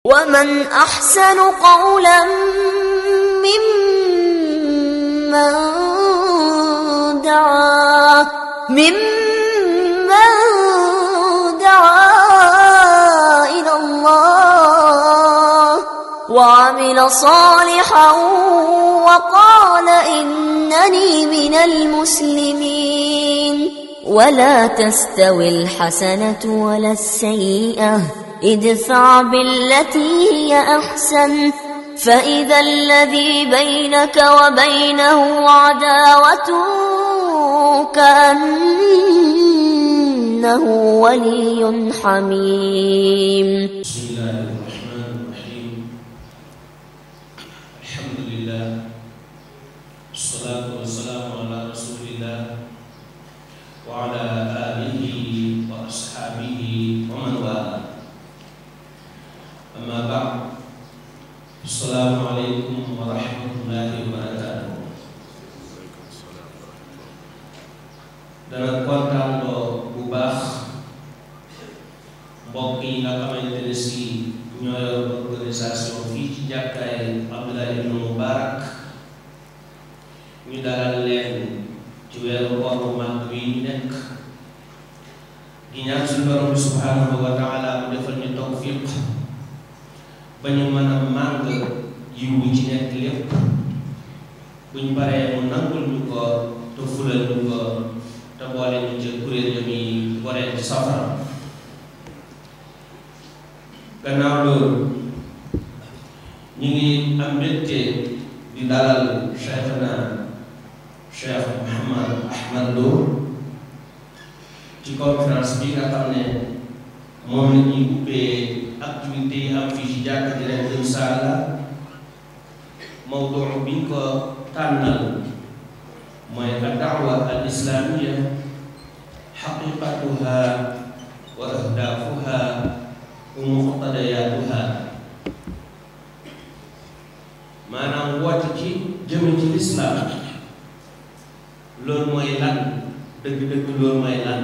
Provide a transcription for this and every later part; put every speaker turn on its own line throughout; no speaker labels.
ومن أحسن قولا ممن دعا ممن دعا إلى الله وعمل صالحا وقال إنني من المسلمين ولا تستوي الحسنة ولا السيئة ادفع بالتي هي أحسن فإذا الذي بينك وبينه عداوة كأنه ولي حميم
بسم الله الرحمن الرحيم الحمد لله والصلاة والسلام على رسول الله وعلى آله وأصحابه ومن والاه أما بعد السلام عليكم ورحمة الله وبركاته dana kontaan loo bu baax mbokk yi nga xamante ne si ñoo yor organisation fii ci jàkkaay Abdoulaye ibn Mubarak ñu dalal leen ci weeru koor bu mag wi ñu nekk di ñaan suñu borom bi subhanahu wa taala mu defal ñu tawfiq ba ñu mën a màng yiw wi ci nekk lépp buñ paree mu nangul ñu ko te fulal ñu ko te boole ñu ci kuréel yi muy waree ci safara gannaaw loolu ñu ngi am mbégte di dalal cheikhna cheikh Mouhamad Ahmad Lo ci conférence bi nga xam ne moom la ñuy ubbee activité yi am fii ci jàkk ji ren insha allah mawduu bi ñu ko tànnal mooy ad-da'wa al-islamiyya haqiqatuha wa ahdafuha wa muqtadayaatuha maanaam woote ci jëme ci lislaam loolu mooy lan dëgg-dëgg loolu mooy lan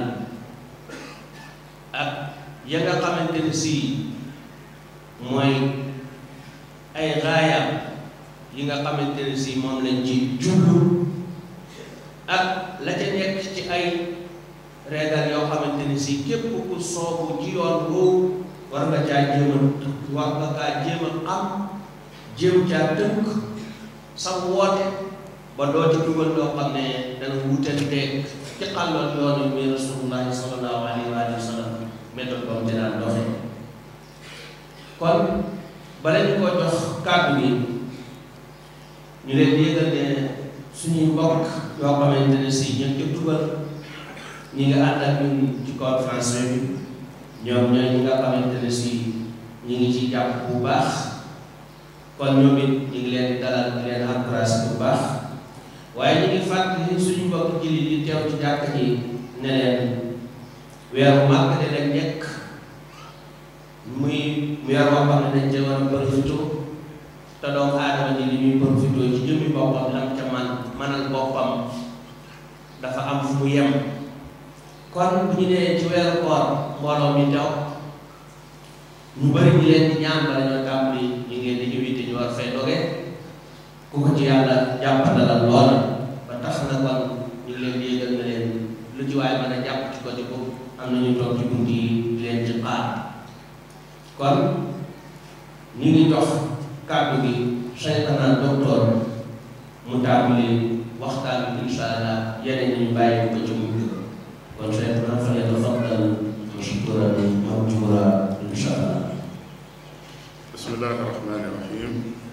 ak ya nga xamante ni si mooy ay raayam yi nga xamante ni si moom lañ ci jublu ak la ca nekk ci ay reegal yoo xamante ni si képp ku soobu ci yoon boobu war nga caa jéem a war nga kaa jéem a am jéem caa tënk sa woote ba doo ci dugal loo xam ne dana wutanteeg ci xàlloon yoonu mi rasulullahi sallallahu alayhi wa sallam méthode boobu dinaan doxe kon bala ñu ko jox kàddu gi ñu leen di yëgal ne suñuy mbokk yoo xamante ne si ñun ci dugal ñi nga ànd ak ñun ci conférence bi ñoom ñooy ñi nga xamante ne si ñu ngi ci jàpp bu baax kon ñoom it ñu ngi leen di dalal di leen encouragé bu baax waaye ñu ngi fàttali suñu mbokk jili di teew ci jàkk ji ne leen weeru màgg de leen nekk muy weer boo xam ne dañ ca war a profité te doomu aadama ji li ñuy profité ci jëmmi boppam lam ca man manal boppam dafa am fu mu yem kon bu ñu nee ci weeru koor mbooloo mi taw ñu bëri ñu leen di ñaan bala ñoo tàmbali ñu ngeen di invité ñu war fay doge ku ko ci yàlla jàppandalal loola ba tax na kon ñu ngi leen di yëgal na leen lu ci waaye mën a jàpp ci côté boobu am na ñu toog ci bunt yi di leen ci xaar kon ñu ngi dox kàddu gi cheikhana docteur mu tàmbali waxtaan bi insha allah yeneen ñu bàyyi ko ci mujj kon cheikhana fa yatafaddal mashkuran mawjura insha allah
بسم الله الرحمن الرحيم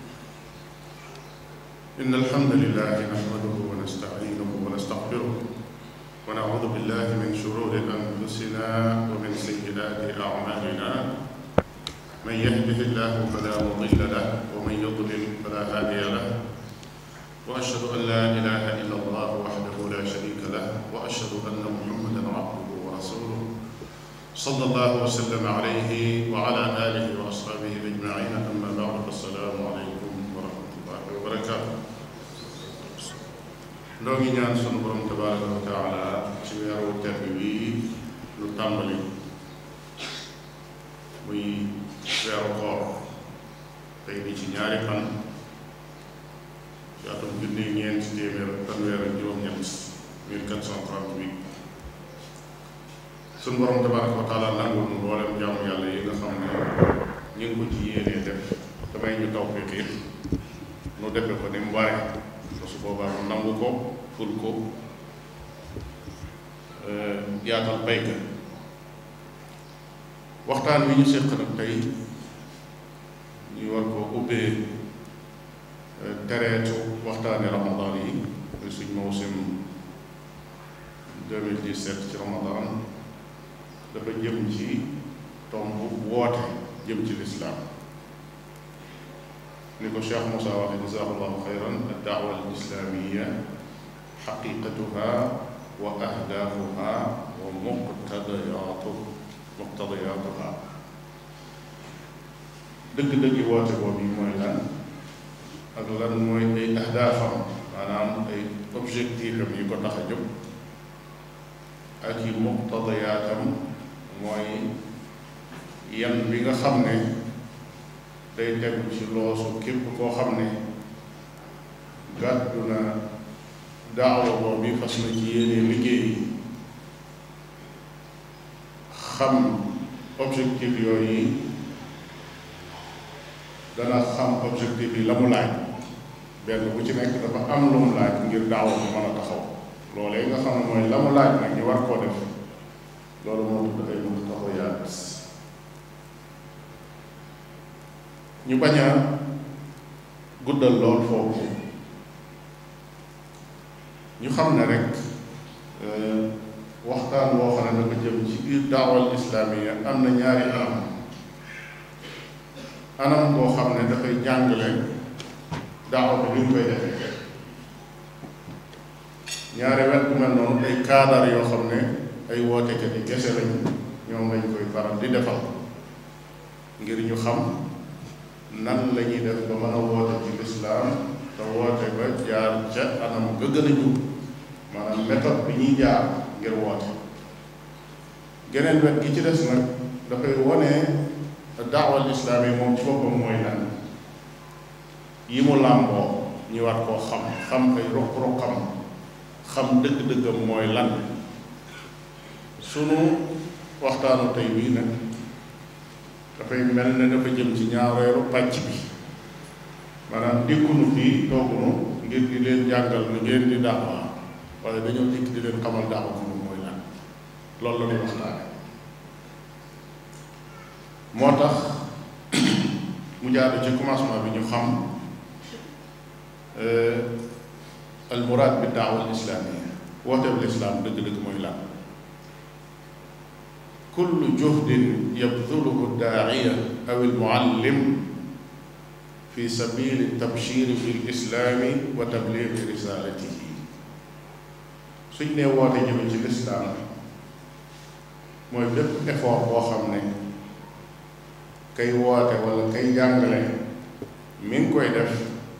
إن الحمد لله نحمده ونستعينه ونستغفره ونعوذ بالله من شرور أنفسنا ومن سيئات أعمالنا من يهده الله فلا مضل له ومن يضلل فلا هادي له وأشهد أن لا إله إلا الله وحده لا شريك له وأشهد أن محمدا عبده ورسوله صلى الله وسلم عليه وعلى آله وأصحابه أجمعين أما بعد فالسلام عليكم ورحمة الله وبركاته noo ngi ñaan sunu borom tabaraka wa taala ci weeru tedd wi lu tàmbali muy weeru koor tey di ci ñaari fan ci atum junni ñeenti téeméer ak fanweer ak juróom-ñett 1438 suñu borom tabaraka wa taala nangul nu mboolem jaamu yàlla yi nga xam ne ñu ngi ko ci yéenee def damay ñu taw fekkee nu defe ko ni mu bare te su boobaa nu nangu ko ful ko yaatal bayka waxtaan wi ñu séq nag tey ñu war ko ubbee tereetu waxtaani ramadan yi muy suñ mawsim 2017 ci ramadan dafa jëm ci tomb woote jëm ci lislaam ni ko Cheikh Moussa waxe jazaahullahu xayran ad-da'wa al-islaamiyya xaqiqatuha wa ahdaafuha wa muqtadayaatu muqtadayaatuha dëgg-dëgg woote boobu yi mooy lan ak lan mooy ay ahdaafam maanaam ay objectifam yi ko tax a jóg ak yi muqtadayaatam mooy yan bi nga xam ne day tegu ci loosu képp koo xam ne gàddu na daawa boobu fas na ci yéene liggéey xam objectif yooyu dana xam objectif yi la mu laaj benn bu ci nekk dafa am lu mu laaj ngir daawa bu mën a taxaw loolee nga xam ne mooy la mu laaj nag ñu war koo def loolu moo tudd ay muqtadayaat ñu bañ a guddal lool foofu ñu xam ne rek waxtaan boo xam ne dafa jëm ci biir daawal islaamiya am na ñaari anam anam boo xam ne dafay jàngale daawa bi ni ñu koy defee ñaari wet bu mel noonu ay kaadar yoo xam ne ay wootekat yi gese lañ ñoom lañ koy faral di defal ngir ñu xam nan la ñuy def ba mën a woote ci lislaam te woote ba jaar ca anam ga gën a jub maanaam méthode bi ñuy jaar ngir woote geneen wet gi ci des nag dafay wone daawal islaam yi moom ci boppam mooy lan yi mu làmboo ñu war koo xam xam ay ruq-ruqam xam dëgg-dëggam mooy lan sunu waxtaanu tey bii nag dafay mel ne dafa jëm ci ñaareelu pàcc bi maanaam dikkunu fii toogunu ngir di leen jàngal nu ngeen di daawa waaye dañoo dikk di leen xamal daawa moom mooy lan loolu la ñuy waxtaane moo tax mu jaadu ci commencement bi ñu xam al muraad bi daawa al islaamia wooteeb lislaam dëgg-dëgg mooy lan kullu juhdin yabduluhu daaciya aw almuallim fi sabili tabshiri fi lislaami wa tabliigi risalatihi suñ nee woote jëme ci lislaam mooy bépp effort boo xam ne kay woote wala kay jàngale mi ngi koy def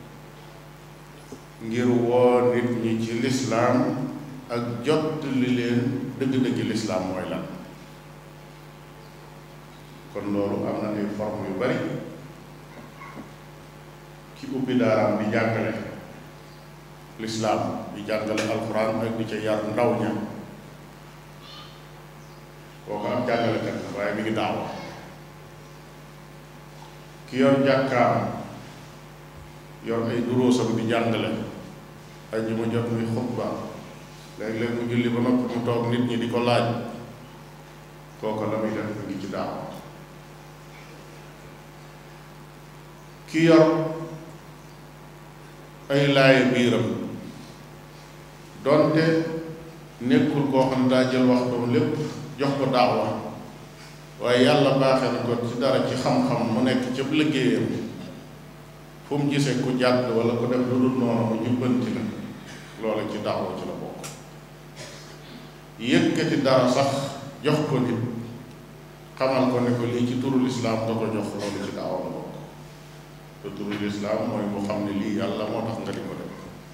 ngir woo nit ñi ci lislaam ak jot li leen dëgg-dëgg lislaam mooy lan kon loolu am na ay forme yu bari ki ubbi daaraam di jàngale lislaam di jàngale alxuraan ak di ca yar ndaw ña kooku am jàngalekat la waaye mi ngi daawa ki yor jàkkaam yor ay duróosam di jàngale ajjuma jot muy xutba léeg-léeg mu julli ba noppi mu toog nit ñi di ko laaj kooku la muy def mu ngi ci daawa ki yor ay laaye biiram donte nekkul koo xam ne daa jël waxtoom lépp jox ko daawa waaye yàlla baaxee na ko ci dara ci xam-xam mu nekk ca liggéeyam fu mu gisee ku jàdd wala ku def lu dul noonu mu jubbanti la loola ci daawa ci la bokk yëkkati dara sax jox ko nit xamal ko ne ko lii ci turu lislaam da ko jox loolu ci daawa la bokk te turu lislaam mooy mu xam ne lii yàlla moo tax nga di ko def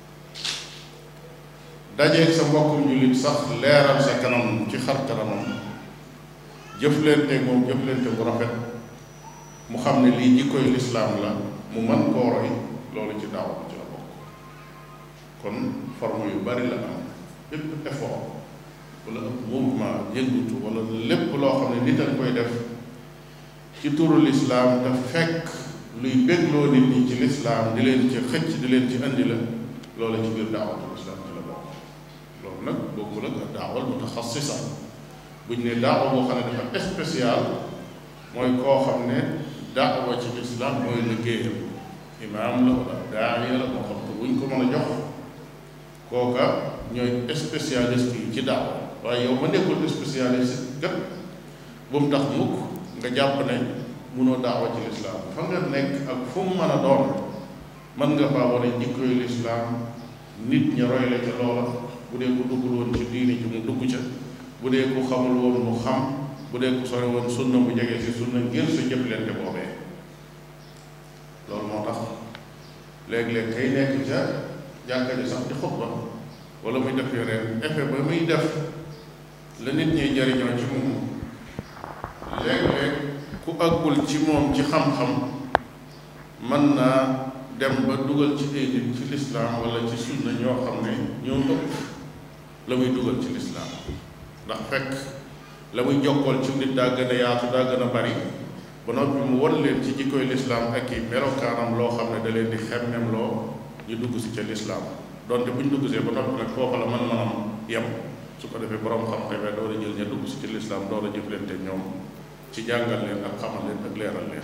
dajeeg sa mbokkum jullit sax leeral sa kanam ci xar kanamam jëflante moom jëflante bu rafet mu xam ne lii jikkoy lislaam la mu mën koo roy loolu ci daaw ci la bokk kon forme yu bari la am bépp effort wala ab mouvement yëngutu wala lépp loo xam ne nit a koy def ci turu lislaam te fekk luy bégloo nit ñi ci lislaam di leen ci xëcc di leen ci andi la loolu ci biir daawatul islaam ci la bokk loolu nag bokkul ak daawal mutaxassisa buñ ne daawa boo xam ne dafa spécial mooy koo xam ne daawa ci lislaam mooy liggéeyam imaam la wala daaiya la moo xam te buñ ko mën a jox kooka ñooy spécialiste yi ci daawa waaye yow ma nekkul spécialiste kat bu mu tax mukk nga jàpp ne munoo daawa ci lislaam fa nga nekk ak fu mu mën a doon mën nga faa wane jikkoy lislaam nit ña roy la ca loola bu dee ku duggul woon ci diini ci mu dugg ca bu dee ku xamul woon mu xam bu dee ku sore woon sunna mu jege si sunna ngir sa jëflante boobee loolu moo tax léeg-léeg kay nekk ca jàkka ji sax di xutba wala muy def yeneen effet ba muy def la nit ñuy jariñoo ci moom léeg-léeg ku àggul ci moom ci xam-xam mën naa dem ba dugal ci ay nit ci lislaam wala ci sunna ñoo xam ne ñoo ëpp la muy dugal ci lislaam ndax fekk la muy jokkool ci nit daa gën a yaatu daa gën a bari ba noppi mu won leen ci jikkoy lislaam ak i melokaanam loo xam ne da leen di xemmem loo ñu dugg si ca lislaam donte bu ñu dugg see ba noppi nag foofa la mën manam yem su ko defee borom xam-xamee door a jël ña dugg si ci lislaam door a jëflante ñoom ci jàngal leen ak xamal leen ak leeral leen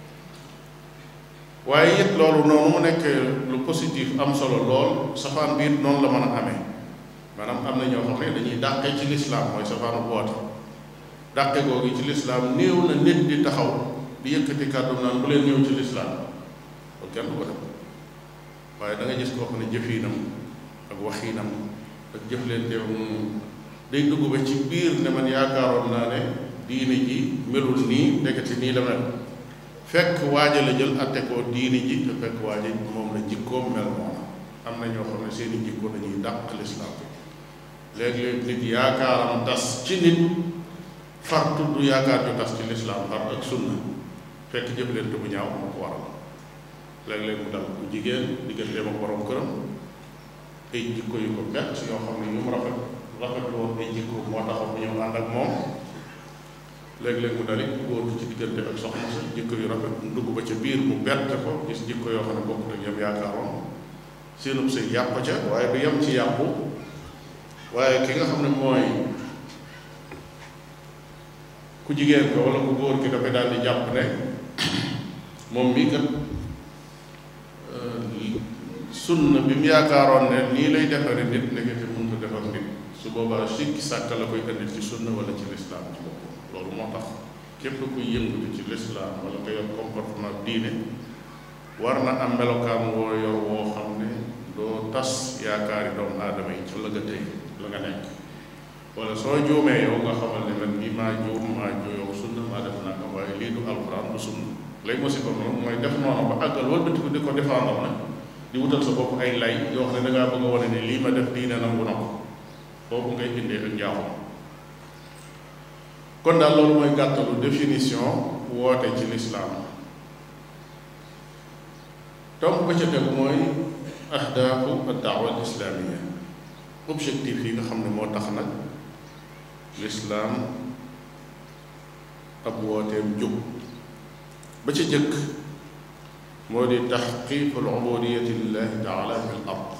waaye it loolu noonu mu nekk lu positif am solo lool safaan bi it noonu la mën a amee maanaam am na ñoo xam ne dañuy dàqe ci lislaam mooy safaanu woote dàqe googu ci lislaam néew na nit di taxaw di yëkkati kàddu naan bu leen ñëw ci lislaam loolu kenn du ko def waaye da nga gis koo xam ne jëfiinam ak waxiinam ak jëflanteem day dugg ba ci biir ne man yaakaaroon naa ne diine ji melul nii nekkati nii la mel fekk waaja la jël atte ko diine ji te fekk waaja moom la jikkoom mel moom am na ñoo xam ne seeni jikko dañuy dàq lislaam léeg-léeg nit yaakaaram tas ci nit far tudd yaakaar ju tas ci lislaam far ak sunna fekk jëflante bu ñaaw moo ko waral léeg-léeg mu dal bu jigéen digganteem ak borom këram ay jikko yu ko bett yoo xam ne yu mu rafet rafet woon ay jikko moo taxaw bu ñëw ànd ak moom léeg-léeg mu dalit góor ci diggante ak soxna sa jikko yu rafet mu dugg ba ca biir mu bett ko gis jikko yoo xam ne bokkut ak yam yaakaaroon seenub sëy yàpp ca waaye du yem ci yàppu waaye ki nga xam ne mooy ku jigéen ko wala ku góor ki dafay daal di jàpp ne moom mii kat sunna bi mu yaakaaroon ne nii lay defare nit nekkati mënut a defar nit su boobaa sikki sàkk la koy indi ci sunna wala ci lislaam ci boppam loolu moo tax képp kuy yëngatu ci lislaam wala nga yor comportement diine war na am melokaan woo yor woo xam ne doo tas yaakaari doomu aadama yi ci la nga tey la nga nekk wala soo juumee yow nga xamal ne man nii maa juum maa jooyow sunna maa def naa ko waaye lii du alxuraan du sunna lay musiba moom mooy def noonu ba àggal wëlbatiku di ko défendre nag di wutal sa bopp ay lay yoo xam ne dangaa bëgg a wane ne lii ma def diine nangu na ko foofu ngay indee ak njaaxum kon daal loolu mooy gàttalu définition woote ci lislaam tomb ba ca tegu mooy ahdaafu addaawa al islaamia objectif yi nga xam ne moo tax nag lislaam ab wooteem jóg ba ca jëkk moo di taxqiqu al ubudiyati lillahi taala fi l ard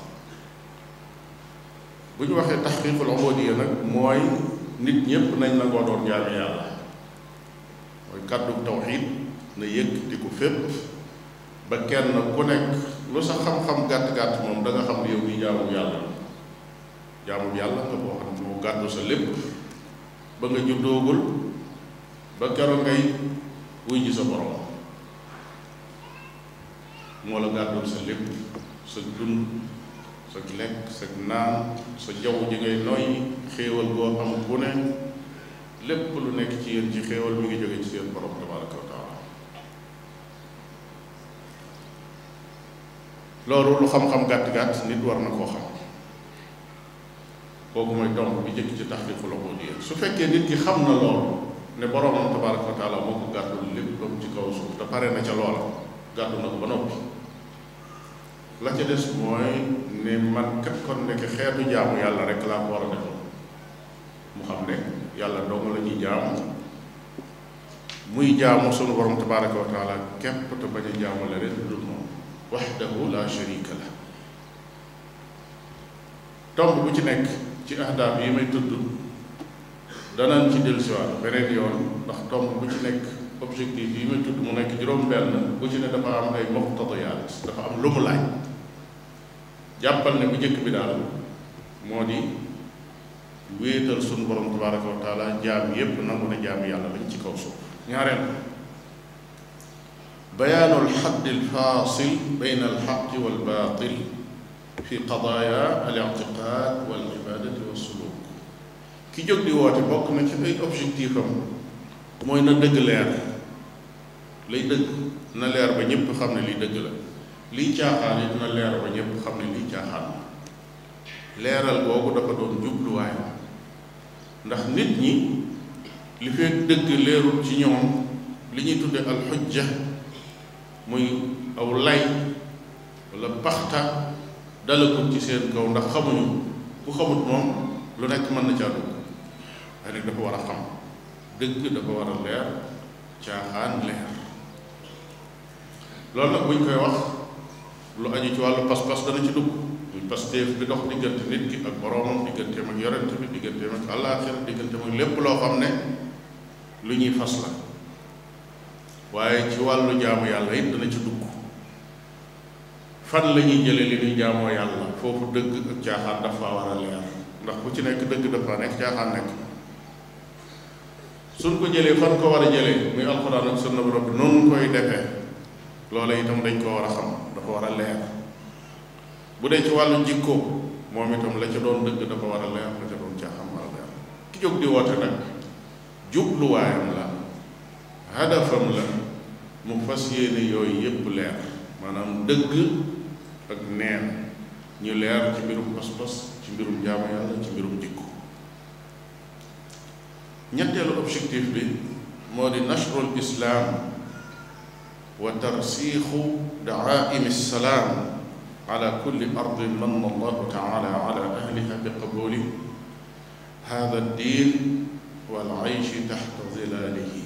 bu ñu waxee taxqiqu al ubudiya nag mooy nit ñépp nañ nangoo doon jaami yàlla mooy kàddu tawxiid na yëg di ko fépp ba kenn ku nekk lu sa xam-xam gàtt-gàtt moom da nga xam ne yow mi jaamu yàlla jaamu yàlla nga boo xam ne moo gàddu sa lépp ba nga juddoogul ba keroog ngay wuy ji sa borom moo la gàddul sa lépp sa dund sa lekk sa naan sa jaww ji ngay noyyi xéewal goo am bu ne lépp lu nekk ci yéen ci xéewal mi ngi jóge ci seen borom tabaraka wa taala loolu lu xam-xam gàtt-gàtt nit war na koo xam kooku mooy tomb bi jëkk ci taxqiqul ubudiyya su fekkee nit ki xam na loolu ne boroomam tabaraka wa taala moo ko gàddul léppam ci kaw suuf te pare na ca loola gàddu na ko ba noppi la ca des mooy ne man kat kon nekk xeetu jaamu yàlla rek laa ko war a defal mu xam ne yàlla dong la ñuy jaamu muy jaamu sunu borom tabaraka wa taala képp te bañ a jaamu leneen lu dul moom waxdahu la sharika la tomb bu ci nekk ci ahdaaf yi may tudd danañ ci dellusiwaat beneen yoon ndax tomb bu ci nekk objectif yi may tudd mu nekk juróom-benn bu ci ne dafa am ay muqtadiyaat dafa am lu mu laaj jàppal ne bu njëkk bi daal moo di wéetal sunu borom tabaraka wa taala jaam yépp nangu ne jaam yàlla lañ ci kaw suuf ñaareel bayaanu alxadd alfaasil bayna alxaqi walbaatil fi qadaaya alictiqaad walibadati wassuluk ki jóg di woote bokk na ci ay objectif am mooy na dëgg leer lay dëgg na leer ba ñépp xam ne lii dëgg la lii caaxaan it na leer ba ñépp xam ne lii caaxaan la leeral boobu dafa doon jubluwaayam ndax nit ñi li fekk dëgg leerul ci ñoom li ñuy tudde alxujja muy aw lay wala paxta dalagul ci seen kaw ndax xamuñu ku xamut moom lu nekk mën na caa dugg waaye nag dafa war a xam dëgg dafa war a leer caaxaan leer loolu nag buñ koy wax lu aju ci wàllu pas-pas dana ci dugg muy pasteef bi dox diggante nit ki ak boroomam digganteem ak yorente bi digganteem ak àllaaxira digganteem ak lépp loo xam ne lu ñuy fas la waaye ci wàllu jaamu yàlla it dana ci dugg fan la ñuy jële li ñuy jaamoo yàlla foofu dëgg ak caaxaan dafa war a leer ndax bu ci nekk dëgg dafa nekk caaxaan nekk suñ ko jëlee fan ko war a jëlee muy alxuraan ak sunna bu rabbi noonu koy defee loola itam dañ ko war a xam dafa war a leer bu dee ci wàllu jikko moom itam la ca doon dëgg dafa war a leer la ca doon caaxaan war a leer ki jóg di woote nag jubluwaayam la hadafam la mu fas yéene yooyu yépp leer maanaam dëgg ak neen ñu leer ci mbirum pas-pas ci mbirum jaamu yàlla ci mbirum jikko ñetteelu objectif bi moo di nashrul islaam wa tarsiixu daaimi salaam ala kulli ardin manna allahu taala ala ahliha bi qabuli hada ddin wal ayshi taxta zilaalihi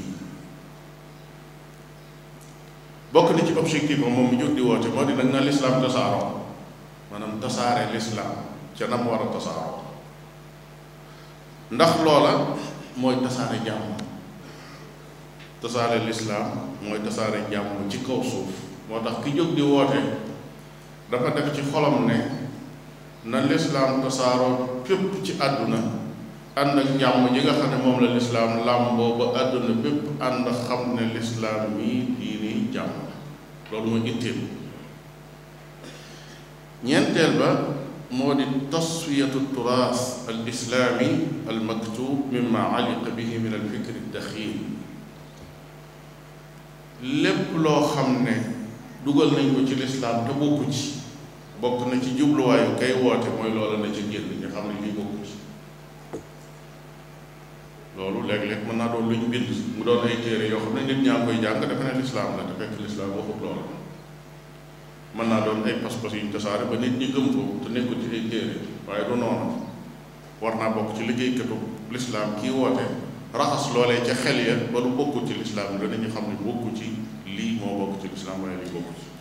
bokk na ci objectif am moom mu jóg di woote moo di nag na lislaam tasaaroo maanaam tasaare lislaam ca nam war a tasaaroo ndax loola mooy tasaare jàmm tasaare lislaam mooy tasaare jàmm ci kaw suuf moo tax ki jóg di woote dafa def ci xolam ne na lislaam tasaaroo fépp ci àdduna ànd ak jàmm ji nga xam ne moom la lislaam làmboo ba àdduna bépp ànd xam ne lislaam mii diini jàmm loolu mooy itteel ñeenteel ba moo di taswiyatu turaas al islaami al maktub mimma aliqa bihi min al fikri daxiil lépp loo xam ne dugal nañ ko ci lislaam te bokku ci bokk na ci jubluwaayu kay woote mooy loola na ci génn ñu xam ne lii bokku ci loolu léeg-léeg mën naa doon lu ñu bind mu doon ay téere yoo xam ne nit ñaa ngi koy jàng defe ne lislaam la te fekk lislaam waxut loolu mën naa doon ay pas-pas yu ñu tasaare ba nit ñi gëm ko te nekkul ci ay téere waaye du noonu war naa bokk ci liggéeykatu lislaam kii woote raxas loolee ca xel ya ba lu bokkul ci lislaam danañu xam ne bokku ci lii moo bokk ci lislaam waaye lii bokku ci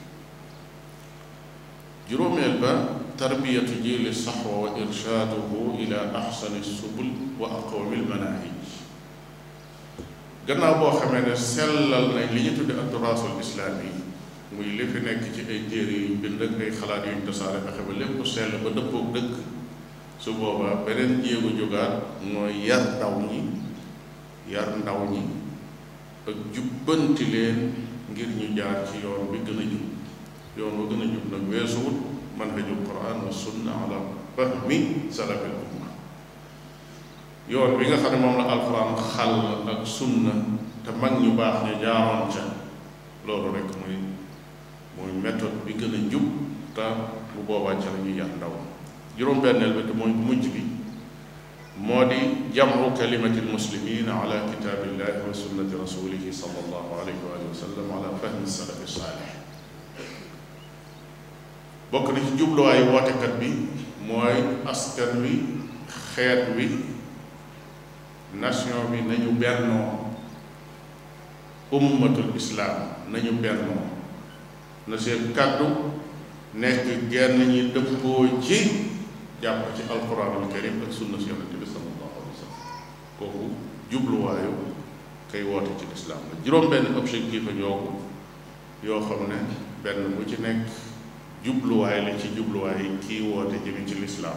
juróomeel ba tarbiyatu jili saxwa wa irshaaduhu ila axsani subul wa aqwami lmanahij gannaaw boo xamee ne sellal nañ li ñu tudde adduraasul islaami muy li fi nekk ci ay téere yuñ bind ak ay xalaat yuñ tasaare fexe ba lépp sell ba dëppook dëkk su boobaa beneen jéego jógaat mooy yar ndaw ñi yar ndaw ñi ak jubbanti leen ngir ñu jaar ci yoon bi gën a jub yoon ba gën a jub nag weesuwut manhajul quran wa sunna ala fahmi salafil umma yoon bi nga xam ne moom la alquran xàll ak sunna te mag ñu baax ñu jaaroon ca loolu rek mooy mooy méthode bi gën a jub te bu boobaa ca la ñuy yar ndaw juróom-benneel bi te mooy bu mujj bi moo di jamcu kalimati almuslimin ala kitaabillahi wa sunnati rasulihi sallallahu alayhi wa sallam ala fahmi salafi saalih bokk na ci jubluwaayu wootekat bi mooy askan wi xeet wi nation bi nañu bennoo ummatul islaam nañu bennoo na seen kàddu nekk genn ñi dëppoo ci jàpp ci alquranul karim ak sunna si yonente bi sallallahu alayhi wa sallam kooku jubluwaayu kay woote ci lislaam la juróom benn objectif a ñoo yoo xam ne benn bu ci nekk jubluwaay la ci jubluwaay kii woote jëmi ci lislaam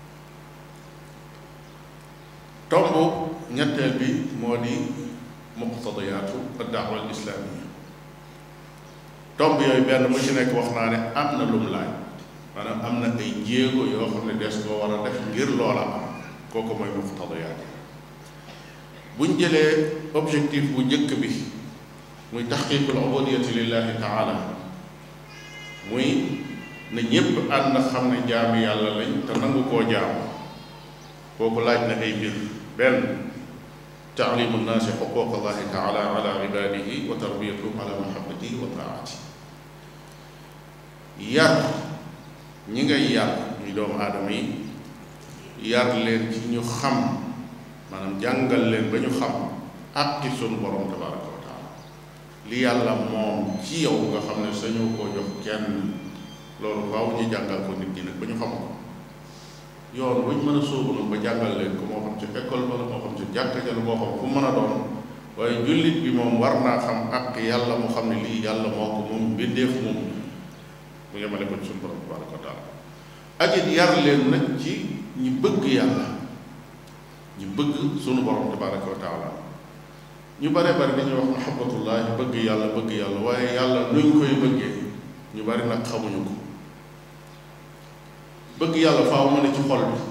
tomb ñetteel bi moo di muqtadiyaatu ad-da'wa al-islaamiyya tomb yooyu benn bu ci nekk wax naa ne am na lum laaj maanaam am na ay jéego yoo xam ne des koo war a def ngir loola am kooku mooy muqtadiyaat buñ jëlee objectif bu njëkk bi muy taxqiqul ubudiyati lillahi taala muy na ñépp ànd xam ne jaami yàlla lañ te nangu koo jaam kooku laaj na ay mbir benn taalimu nnaasi xuquq allahi taala ala ibadihi wa tarbiyatuhum ala mahabbatihi wa taatihi yar ñi ngay yar ñuy doomu aadama yi yar leen ci ñu xam maanaam jàngal leen ba ñu xam àqi sunu borom tabaraka wa taala li yàlla moom ci yow nga xam ne sañoo koo jox kenn loolu waaw ñu jàngal ko nit ñi nag ba ñu xam ko yoon buñ mën a sóobu nag ba jàngal leen ko moo xam ci école ba la moo xam ci jàkka ja la moo xam fu mën a doon waaye jullit bi moom war naa xam ak yàlla mu xam ne lii yàlla moo ko moom mbindeef moom mu yemale ko ci suñu borom tabaraka wa taala ak it yar leen nag ci ñi bëgg yàlla ñi bëgg sunu borom tabaraka wa taala ñu bare bari dañuy wax mahabbatullah bëgg yàlla bëgg yàlla waaye yàlla nuñ koy bëggee ñu bari nag xamuñu ko bëgg yàlla faaw mu ne ci xol bi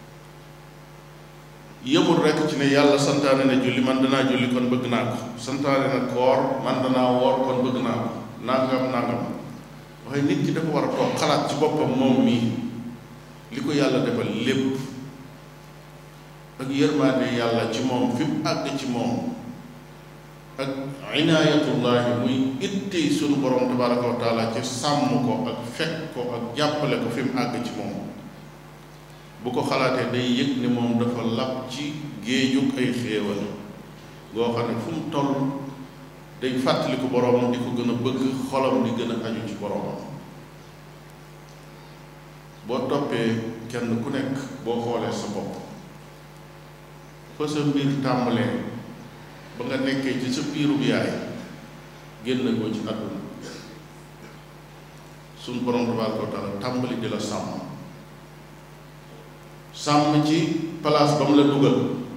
yëmul rekk ci ne yàlla santaane na julli man danaa julli kon bëgg naa ko santaane na koor man danaa woor kon bëgg naa ko nangam nangam waaye nit ki dafa war a toog xalaat ci boppam moom mii li ko yàlla defal lépp ak yërmaande yàlla ci moom fi mu àgg ci moom ak inaayatullahi muy itti sunu borom tabaraka wa taala ci sàmm ko ak fekk ko ak jàppale ko fi mu àgg ci moom bu ko xalaatee day yëg ne moom dafa lab ci géejug ay xéewal goo xam ne fu mu toll day fàttali ko boromam di ko gën a bëgg xolam di gën a aju ci boromam boo toppee kenn ku nekk boo xoolee sa bopp fa sa mbir tàmbalee ba nga nekkee ci sa biirub yaay génn ko ci àdduna suñ borom tabaraka wa taala tàmbali di la sàmm sàmm ci place ba mu la dugal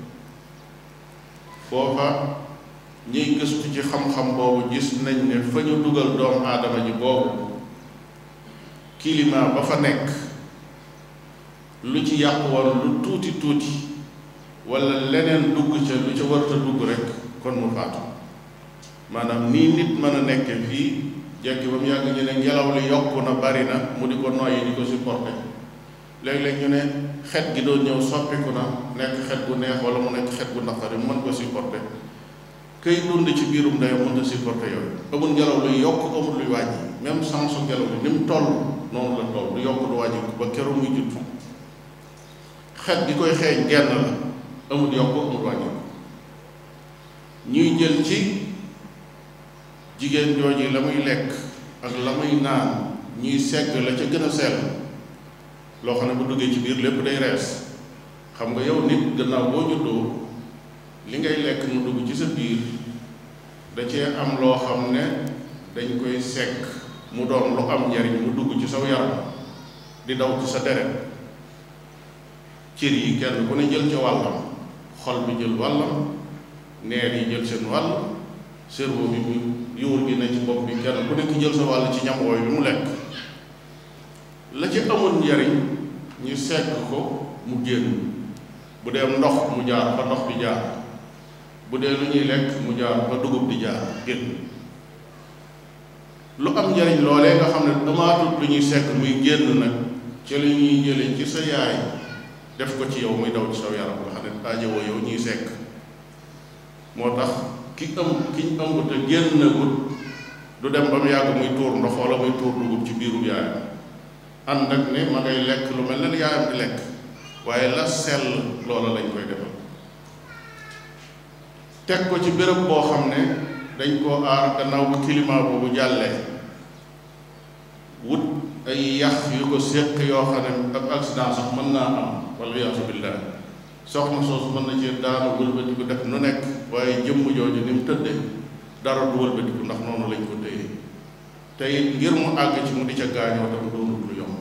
foofa ñuy gëstu ci xam-xam boobu gis nañ ne fa ñu dugal doomu aadama ji boobu climat ba fa nekk lu ci yàqu woon lu tuuti tuuti wala leneen dugg ca lu ca warta dugg rek kon mu faatu maanaam nii nit mën a nekke fii jekki ba mu yàgg ñu ne ngelaw li yokku na bari na mu di ko noyyi di ko supporté léeg-léeg ñu ne xet gi doon ñëw soppiku na nekk xet gu neex wala mu nekk xet gu naqari mu mën ko supporté këy dund ci biirum ndeyam mën a supporté yooyu amul ngelaw luy yokk amul luy wàññi même sansu ngelaw li ni mu toll noonu la toll du yokk du wàññi ba keroog muy judd xet gi koy xeeñ genn la amul yokk amul wàññi ñuy jël ci jigéen jooji la muy lekk ak la muy naan ñuy segg la ca gën a sell loo xam ne bu duggee ci biir lépp day rees xam nga yow nit gannaaw boo juddoo li ngay lekk mu dugg ci sa biir da cee am loo xam ne dañ koy segg mu doon lu am njariñ mu dugg ci saw yaram di daw ci sa deret cër yi kenn ku ne jël ca wàllam xol bi jël wàllam neer yi jël seen wàll cerveau bi mu yuur gi ne ci bopp bi kenn ku nekk jël sa wàll ci ñam wooyu bi mu lekk la ci amul njariñ ñu segg ko mu génn bu dee ndox mu jaar fa ndox bi jaar bu dee lu ñuy lekk mu jaar fa dugub di jaar génn lu am njariñ loolee nga xam ne damaatut lu ñuy segg muy génn nag ci la ñuy jële ci sa yaay def ko ci yow muy daw ci saw yaram nga xam ne aajowoo yow ñuy sekk moo tax ki ëmb ki ñu ëmb te génn gut du dem ba mu yàgg muy tuur ndox wala muy tuur dugub ci biiru yaayam ànd ak ne ma ngay lekk lu mel ne yaayam di lekk waaye la sell loola lañ koy defal teg ko ci béréb boo xam ne dañ koo aar gannaaw bu climat boobu jàllee wut ay yax yu ko séq yoo xam ne ak accident sax mën naa am wala yaasu billah soxna soosu mën na ci daanu wëlbatiku def nu nekk waaye jëmm jooju ni mu tëdde dara du wëlbatiku ndax noonu lañ ko téye te it ngir mu àgg ci mu di ca gaañoo tam doonul lu yomb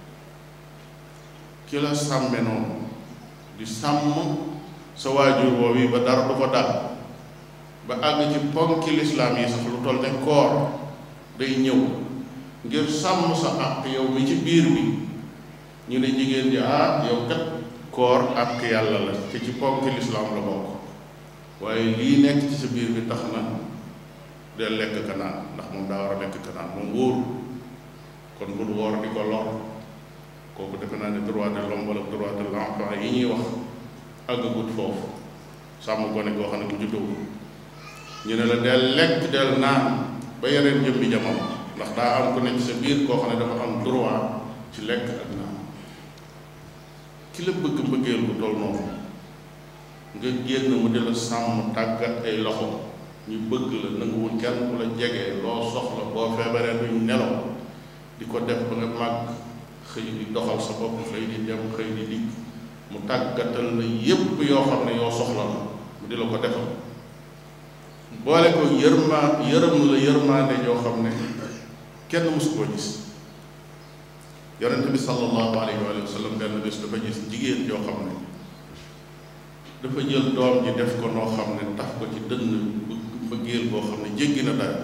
ki la sàmme noonu di sàmm sa waajur woowu yi ba dara du ko dal ba àgg ci ponki lislaam yi sax lu toll ne koor day ñëw ngir sàmm sa àq yow mi ci biir bi ñu ne jigéen ji ah yow kat koor àq yàlla la te ci ponki lislaam la bokk waaye lii nekk ci sa biir bi tax na de lekk ka naan ndax moom daa war a lekk ka naan moom wóoru kon bul woor di ko lor kooku defe naa ne droit de l'homme wala droit de l'enfant yi ñuy wax àggagut foofu sàmm gone goo xam ne bu juddoo ñu ne la del lekk del naan ba yeneen jëmbi jamono ndax daa am ku nekk sa biir koo xam ne dafa am droit ci lekk ak naan ki la bëgg mbëggeel bu toll noonu nga génn mu di la sàmm tàggat ay loxo ñu bëgg la nanguwul kenn ku la jege loo soxla boo feebaree duñ nelaw di ko def ba nga màgg xëy di doxal sa bopp xëy di dem xëy di dikk mu tàggatal la yépp yoo xam ne yoo soxla la mu di la ko defal boole ko yërma yërëm la yërmaande yoo xam ne kenn mësu koo gis yonent bi sallallahu alayhi wa sallam benn bés dafa gis jigéen yoo xam ne dafa jël doom ji def ko noo xam ne tax ko ci dënn mbëggeel boo xam ne jéggi na daal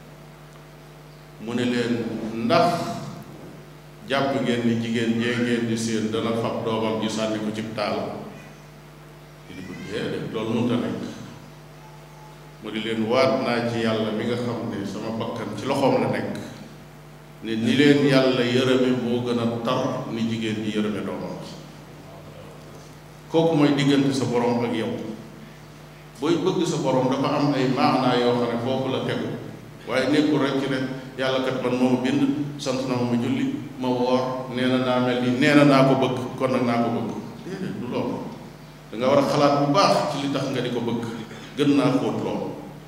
mu ne leen ndax jàpp ngeen ni jigéen jee ngeen di séen dana fab doomam ji sànni ko ci taal di ko déedéet loolu mënta nekk mu di leen waat naa ci yàlla mi nga xam ne sama bakkan ci loxoom la nekk ne ni leen yàlla yërëme moo gën a tar ni jigéen ji yërëme doomam kooku mooy diggante sa borom ak yow booy bëgg sa borom dafa am ay maanaa yoo xam ne foofu la tegu waaye nekkul rek ci ne yàlla kat man moo ma bind sant na ma ma julli ma woor nee na naa mel ni nee na naa ko bëgg kon nag naa ko bëgg déedéet du loolu da nga war a xalaat bu baax ci li tax nga di ko bëgg gën naa xóot loolu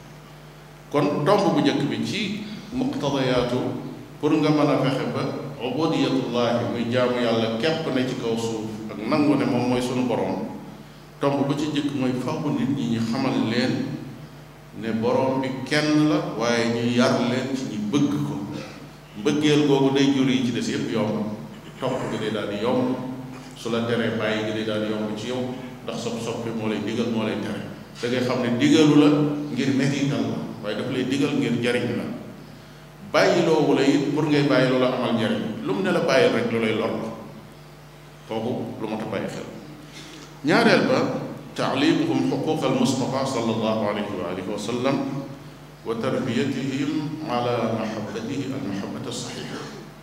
kon tomb bu njëkk bi ci muqtadayaatu pour nga mën a fexe ba ubudiyatullahi muy jaamu yàlla képp ne ci kaw suuf ak nangu ne moom mooy sunu borom tomb ba ci njëkk mooy faw nit ñi ñu xamal leen ne borom bi kenn la waaye ñu yar leen ci ñu bëgg ko mbëggeel googu day jur yi ci des yépp yomb topp gi day daal di yomb su la teree bàyyi gi day daal di yomb ci yow ndax sopp soppi moo lay digal moo lay tere da ngay xam ne digalu la ngir mettital la waaye daf lay digal ngir jariñ la bàyyi loowu la it pour ngay bàyyi loola amal njariñ lu mu ne la bàyyi rek lu lay lor la kooku lu ma ta bàyyi xel ñaareel ba taalimuhum xuquq al mustafa sallallahu alayhi wa alihi wa sallam wa tarbiyatihim ala mahabbatihi al mahabbata saxiha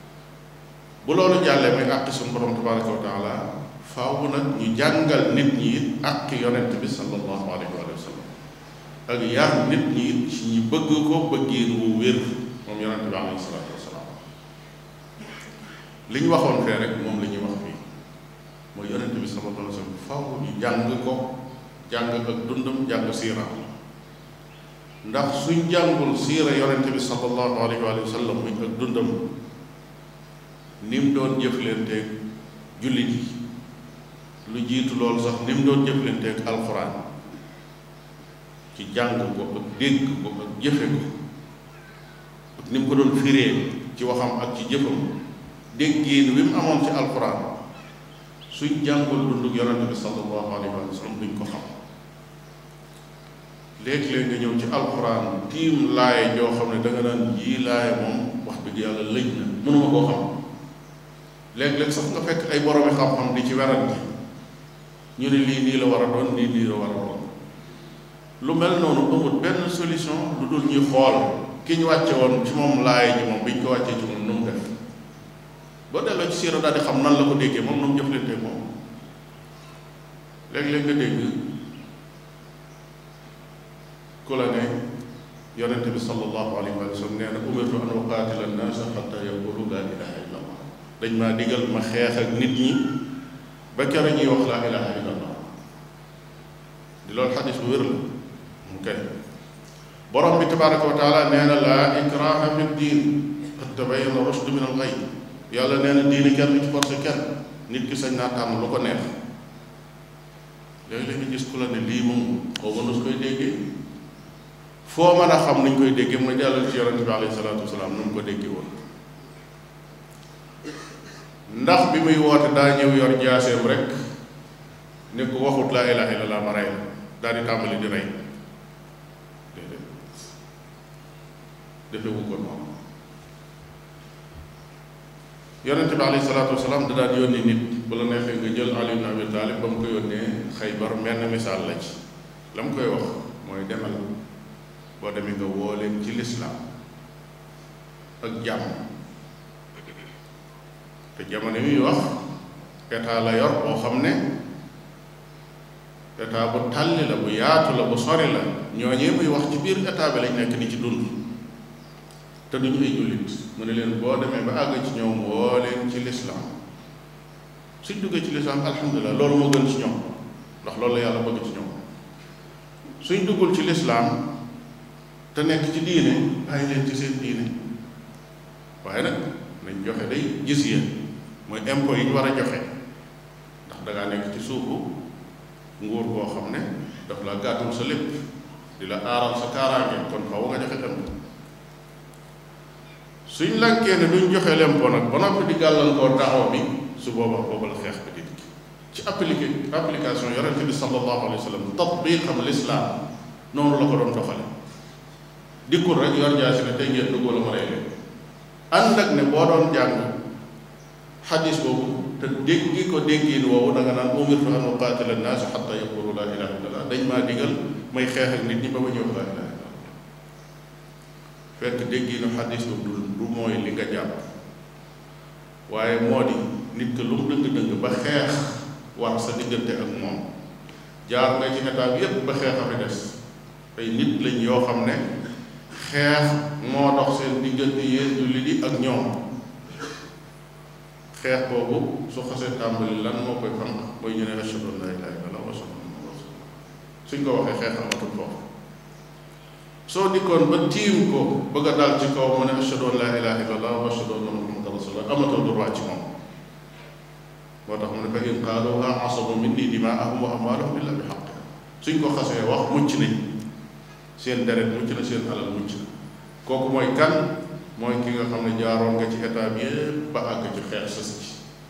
bu loolu jàllee muy àqi suñu borom tabaraka wa taala faaw nag ñu jàngal nit ñi it àqi yonent bi sallallahu alayhi wa sallam ak yar nit ñi it ci ñi bëgg ko bëggeen wu wér moom yonent bi alayhi salaatu wasalaam li ñu waxoon fee rek moom la ñuy wax fii mooy yonent bi sallallahu alayhi wa sallam faaw ñu jàng ko jàng ak dundam jàng siira ndax suñ jàngul siira yonent bi sallallahu alayhi wa sallam muy ak dundam ni mu doon jëflanteeg jullit yi lu jiitu loolu sax ni mu doon jëflanteeg alxuraan ci jàng ko ak dégg ko ak jëfe ko ak ni mu ko doon firee ci waxam ak ci jëfam déggiin wi mu amoon ci alxuraan suñ jàngul dundug yonente bi sallallahu alayhi wa sallam duñ ko xam léeg-léeg nga ñëw ci alxuraan tiim laaye joo xam ne da nga naan yii laaye moom wax dëgg yàlla lëj na mënuma koo xam léeg-léeg sax nga fekk ay boroomi xam-xam di ci werante ñu ne lii nii la war a doon lii nii la war a doon lu mel noonu amul benn solution lu dul ñuy xool ki ñu wàcce woon ci moom laaye ji moom bi ñu ko wàccee ci moom nu mu def boo delloo ci siira daal di xam nan la ko déggee moom nu mu jëflante moom léeg-léeg nga dégg ku la ne yonente bi sallallahu alayhi wa sallam nee na umirtu an uqaatila annaasa xatta yaqulu laa ilaha illa allah dañ maa digal ma xeex ak nit ñi ba kere ñuy wax laa ilaha illa allah di loolu xadis bu wér la mu kay borom bi tabaraka wa taala nee na laa ikraha fi diin qad tabayyana rushd min al ghayy yàlla nee na diini kenn ci forcé kenn nit ki sañ naa tànn lu ko neex léegi-léeg nga gis ku la ne lii moom xaw ma nu su koy déggee foo mën a xam nuñ koy déggee mu ne jàllal ci yonente bi alayhi salaatu wasalaam nu mu ko déggee woon ndax bi muy woote daa ñëw yor jaaseem rek ne ko waxut laa ilaha illallah ma rey la daal di tàmbali di rey déedéet defewu ko noonu yonente bi alayhi salaatu wasalaam da daan yónni nit bu la neexee nga jël Ali ibn Abi Talib ba mu ko yónnee Xaybar menn misaal la ci la mu koy wax mooy demal boo demee nga woo leen ci lislaam ak jàmm te jamono yi wax état la yor boo xam ne état bu tàlli la bu yaatu la bu sori la ñooñee muy wax ci biir état bi lañ nekk di ci dund te duñu ay jullit mu ne leen boo demee ba àgg ci ñoom woo leen ci lislaam suñ duggee ci lislaam alhamdulilah loolu moo gën ci ñoom ndax loolu la yàlla bëgg ci ñoom suñ duggul ci lislaam te nekk ci diine bàyyi leen ci seen diine waaye nag nañ joxe day gis yéen mooy impôt yi ñu war a joxe ndax dangaa nekk ci suufu nguur boo xam ne daf la gàttul sa lépp di la aaral sa kaaraange kon faw nga joxe impôt suñ lànkee ne duñ joxe l'impôt nag ba noppi di gàllankoor taxaw bi su boobaa boobu la xeex bi di dikk ci appliqué application yonente bi sallallahu alayhi wa sallam tatbiqam l'islam noonu la ko doon doxale dikkul rek yor jaasi ne tey ngeen dugg la ma rey leen ànd ak ne boo doon jàng xadis boobu te déggi ko déggiin woowu da nga naan umirtu an uqaatila annaasa xatta yaqulu laa ilaha illallah dañ maa digal may xeex ak nit ñi ba ba ñëw laa ilaha illallah fekk déggiinu xadis boobu du du mooy li nga jàpp waaye moo di nit que lu mu dëng-dëng ba xeex war sa diggante ak moom jaar nga ci état bi yépp ba xeex a fi des ay nit lañ yoo xam ne xeex moo dox seen diggante yéen jullit yi ak ñoom xeex boobu su xasee tàmbali lan moo koy fanq mooy ñu ne ashhadu an laa ilaaha illallaah wa ashhadu anna muhammadan rasuulullaah suñ ko waxee xeex amatul foofu soo dikkoon ba tiim ko bëgg a dal ci kaw mu ne ashhadu an laa ilaaha illallaah wa ashhadu anna muhammadan rasuulullaah amatul droit ci moom moo tax mu ne fa in qaaluuha asamu minni dimaa'ahum wa amwaalahum illaa bi haqq suñ ko xasee wax mucc nañ seen deret mucc na seen alal mucc na kooku mooy kan mooy ki nga xam ne jaaroon nga ci état bi yépp ba àgg ci xeex sës ci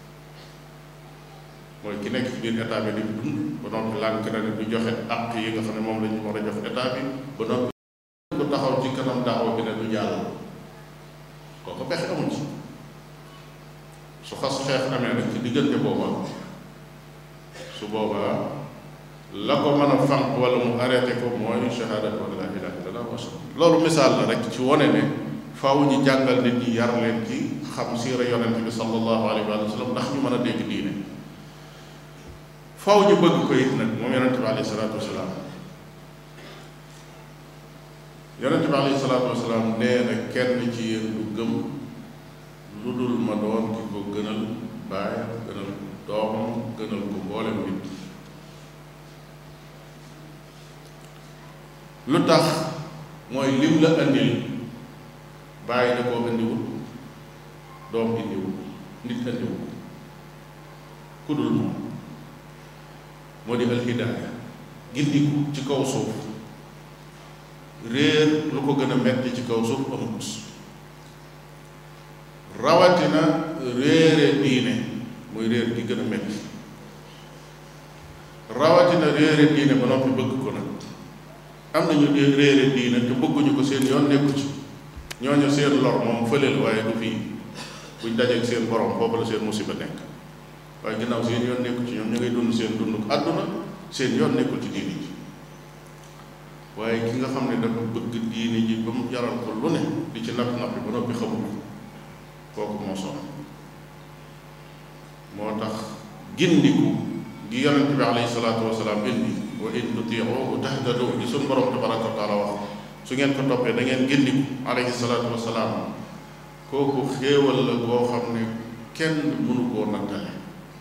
mooy ki nekk ci biir état bi di dund ba noppi lànk na ne du joxe àq yi nga xam ne moom la ñu war a jox état bi ba noppi ku taxaw ci kanam daawa bi ne du jàll kooku pexe amul ci su xas xeex amee nag ci diggante booba su boobaa la ko mën a fànq wala mu arrêté ko mooy shahaadat wa laa ilaaha illallaah wa loolu misaal la rek ci wone ne faaw ñu jàngal nit ñi yar leen ci xam siira yonent bi sallallahu alayhi wa sallam ndax ñu mën a dégg diine faaw ñu bëgg ko it nag moom yonent bi alayhi salaatu wasalaam yonent bi alayhi salaatu wasalaam nee na kenn ci yéen du gëm lu dul ma doon ki ko gënal baayam gënal doomam gënal ko mboolem nit lu tax mooy lim la andil bàyyi da koo indiwul doom indiwul nit indiwul ku dul moom moo di alhidaaya gindiku ci kaw suuf réer lu ko gën a metti ci kaw suuf amut rawatina réere diine muy réer gi gën a metti rawatina réere diine ba noppi bëgg ko nag am nañu dee réere diine te bëgguñu ko seen yoon nekku ci ñooñu seen lor moom fëleel waaye du fii buñ dajeeg seen borom foofu la seen musiba nekk waaye ginnaaw seen yoon nekku ci ñoom ñu ngay dund seen dund àdduna seen yoon nekkul ci diine ji waaye ki nga xam ne dafa bëgg diine ji ba mu jaral ko lu ne di ci napp nappi ba noppi xamul kooku moo sonn moo tax gindiku gi yonent bi alayhi salaatu wasalaam indi wa in tutiuhu tahtadu di suñ borom tabaraka wa taala wax su ngeen ko toppee da ngeen gindiku alayhi salaatu wasalaam kooku xéewal la boo xam ne kenn mënu koo nattale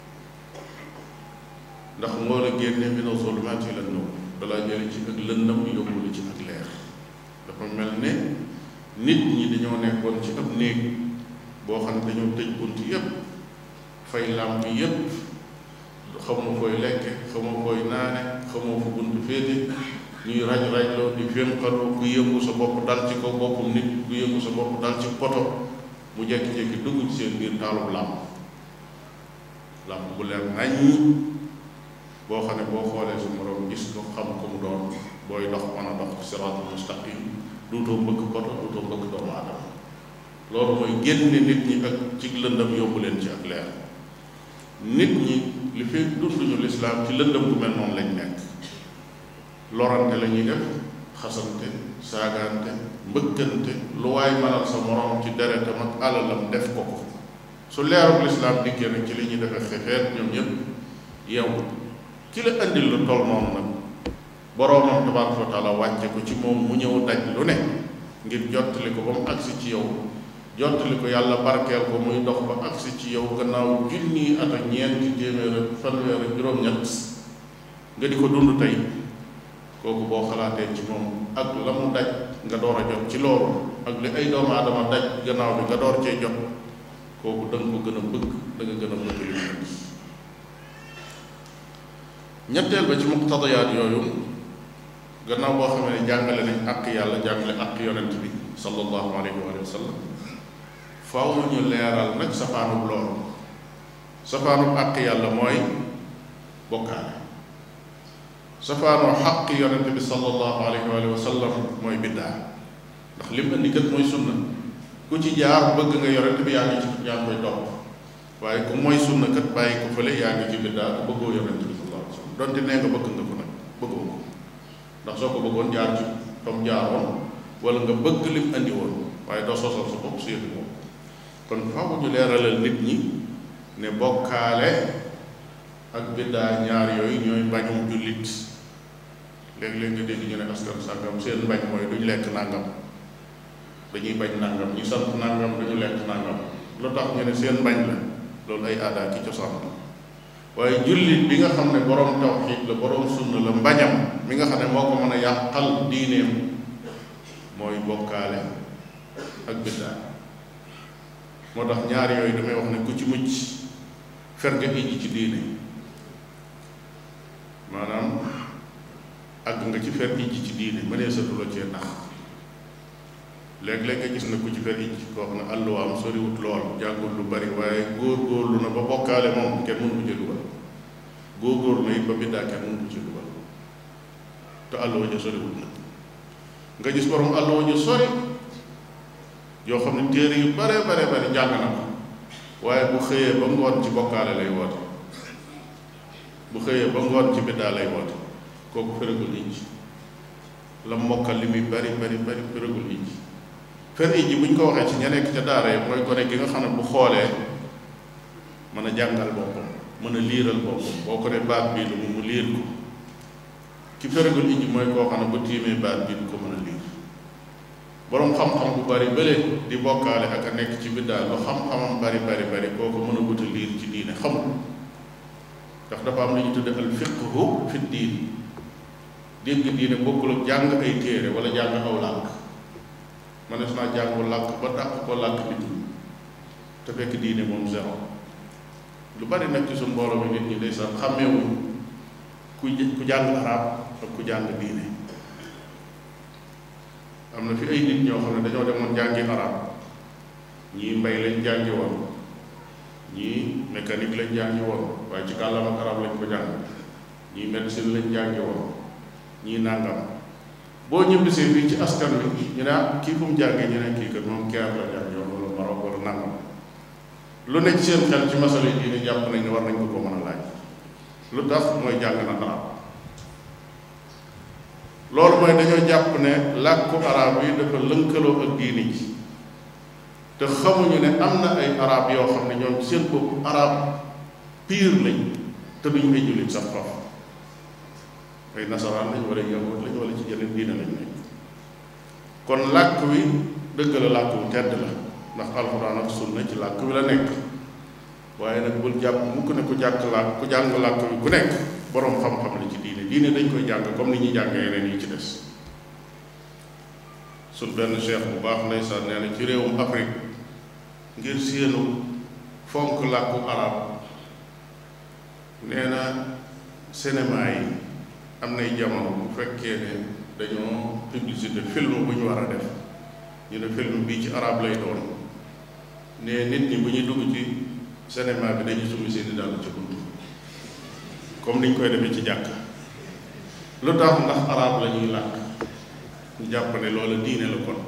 ndax moo la génne mina zulumaati ila nuur dalaa jële ci ak lëndam yóbbu la ci ak leer dafa mel ne nit ñi dañoo nekkoon ci ab néeg boo xam ne dañoo tëj bunt yépp fay làmp yépp xamoo koy lekke xamoo koy naane xamoo fu bunt féete ñuy raj rajloo di fénqaloo ku yëngu sa bopp dal ci kaw boppam nit ku yëngu sa bopp dal ci poto mu jekki-jekki dugg ci seen biir taalub làmp làmp bu leer nañ boo xam ne boo xoolee su moroom gis ko xam ko mu doon booy dox mën a dox siraatul mustaqim duutoo mbëkk poto duutoo mbëkk doomu aadama loolu mooy génne nit ñi ak ci lëndam yóbbu leen ci ak leer nit ñi li fi dunduñu lislaam ci lëndam bu mel noonu lañ nekk lorante la ñuy def xasante saagaante mbëkkante lu waay mënal sa moroom ci deretam ak alalam def ko ko su leerul lislaam dikkee nag ci li ñuy defee xefeet ñoom ñëpp yow ki la indil lu toll noonu nag boroomam tabaraka wa taala wàcce ko ci moom mu ñëw daj lu ne ngir jottali ko ba mu agsi ci yow jottali ko yàlla barkeel ko muy dox ba agsi ci yow gannaaw junni at ak ñeenti téeméer ak fanweer ak juróom-ñett nga di ko dund tey kooku boo xalaatee ci moom ak la mu daj nga door a jot ci loolu ak li ay doomu aadama daj gannaaw bi nga door cee jot kooku da nga ko gën a bëgg da nga gën a bëgg li mu ñetteel ba ci muqtadayaat yooyu gannaaw boo xamee ne jàngale nañ àq yàlla jàngale àq yonent bi sallallahu alayhi wa sallam faaw ñu leeral nag safaanub loolu safaanub àq yàlla mooy bokkaale safaanoo xaq yonent bi sallallahu alayhi wa sallam mooy biddaa ndax lim indi kat mooy sunna ku ci jaar bëgg nga yonent bi yaa ngi ci yaa ngi koy topp waaye ku mooy sunna kat bàyyi ko fële yaa ngi ci biddaa ku bëggoo yonent bi sallallahu alayhi wa sallam donte nee nga bëgg nga ko nag bëggoo ko ndax soo ko bëggoon jaar ci tom jaaroon wala nga bëgg lim andi woon waaye doo sosal sa bopp su yëfi moom kon faaw ñu leeralal nit ñi ne bokkaale ak biddaa ñaar yooyu ñooy bañum jullit léeg-léeg nga dégg ñu ne askan sàngam seen bañ mooy duñ lekk nàngam dañuy bañ nàngam ñu sant nàngam duñu lekk nàngam lu tax ñu ne seen bañ la loolu ay aadaa ki cosaan la waaye jullit bi nga xam ne borom tawxiid la borom sunna la mbañam mi nga xam ne moo ko mën a yàqal diineem mooy bokkaale ak biddaa moo tax ñaar yooyu damay wax ne ku ci mucc fer nga ijji ci diine maanaam àgg nga ci fer ijji ci diine mënee satu la cee nax léeg-léeg nga gis na ku ci fer ijji koo xam ne àlluwaam soriwut lool jàngul lu bari waaye góor-góorlu na ba bokkaale moom kenn mënu ko ci dugal góor-góorlu na it ba biddaa kenn mënu ko ci dugal te àlluwa ja soriwut na nga gis borom àlluwa ja sori yoo xam ne téere yu bare bare bare jàng na ko waaye bu xëyee ba ngoon ci bokkaale lay woote bu xëyee ba ngoon ci biddaa lay woote kooku feragul ijji la mokkal li muy bari bari bari feragul ijji fer ijji bu ñu ko waxee ci ña nekk ca daara yi mooy gone gi nga xam ne bu xoolee mën a jàngal boppam mën a liiral boppam boo ko ne baat bii lu mu mu liir ko ki feragul ijji mooy koo xam ne bu tiimee baat bii du ko mën a liir boroom xam-xam bu bari bële di bokkaale ak a nekk ci biddaa lu xam-xamam bari bari bari kooku mën a wuta liir ci diine xamul ndax dafa am lu ñu tudde al fiqhu fi diin dégg diine bokkul ak jàng ay téere wala jàng aw làkk mënees naa jàngu làkk ba dàq ko làkk nit ñi te fekk diine moom zéro lu bari nag ci suñ mbooloo mi nit ñi day sax xàmmeewuñ ku ku jàng arab ak ku jàng diine am na fi ay nit ñoo xam ne dañoo demoon jàngi arab ñii mbay lañ jàngi woon ñii mécanique lañ jàngi woon waaye ci kàllaam ak arab lañ ko jàng ñii médecine lañ jàngi woon ñii nàngam boo ñibbisee fii ci askan wi ñu ne ah kii fu mu jàngee ñu ne kii kat moom keer la jàngi woon wala Maroc wala nàngam lu nekk ci seen xel ci masala yi diine jàpp nañ ne war nañ ko ko mën a laaj lu tax mooy jàng na arab loolu mooy dañoo jàpp ne làkku arab yi dafa lënkaloo ak diini ji te xamuñu ne am na ay arab yoo xam ne ñoom seen bopp arab pire lañ te duñ ay jullit sax faf ay nasaraan lañ wala yahud lañ wala ci yeneen diine lañ nekk kon làkk wi dëgg la làkk wu tedd la ndax alxuraan ak sunna ci làkk wi la nekk waaye nag bul jàpp mukk ne ku jàkk làkk ku jàng làkk wi ku nekk boroom xam-xam la ci diine diine dañ koy jàng comme ni ñuy jàng yeneen yi ci des suñ benn cheikh bu baax ndeysaan nee na ci réewum Afrique ngir séenu fonk làkku arab nee na cinéma yi am nay jamono bu fekkee ne dañoo publicité film bu ñu war a def ñu ne film bii ci arab lay doon ne nit ñi bu ñuy dugg ci cinéma bi dañuy summi seeni dàll ci bunt comme niñ koy defee ci jàkk lu tax ndax arab la ñuy làkk ñu jàpp ne loola diine la kon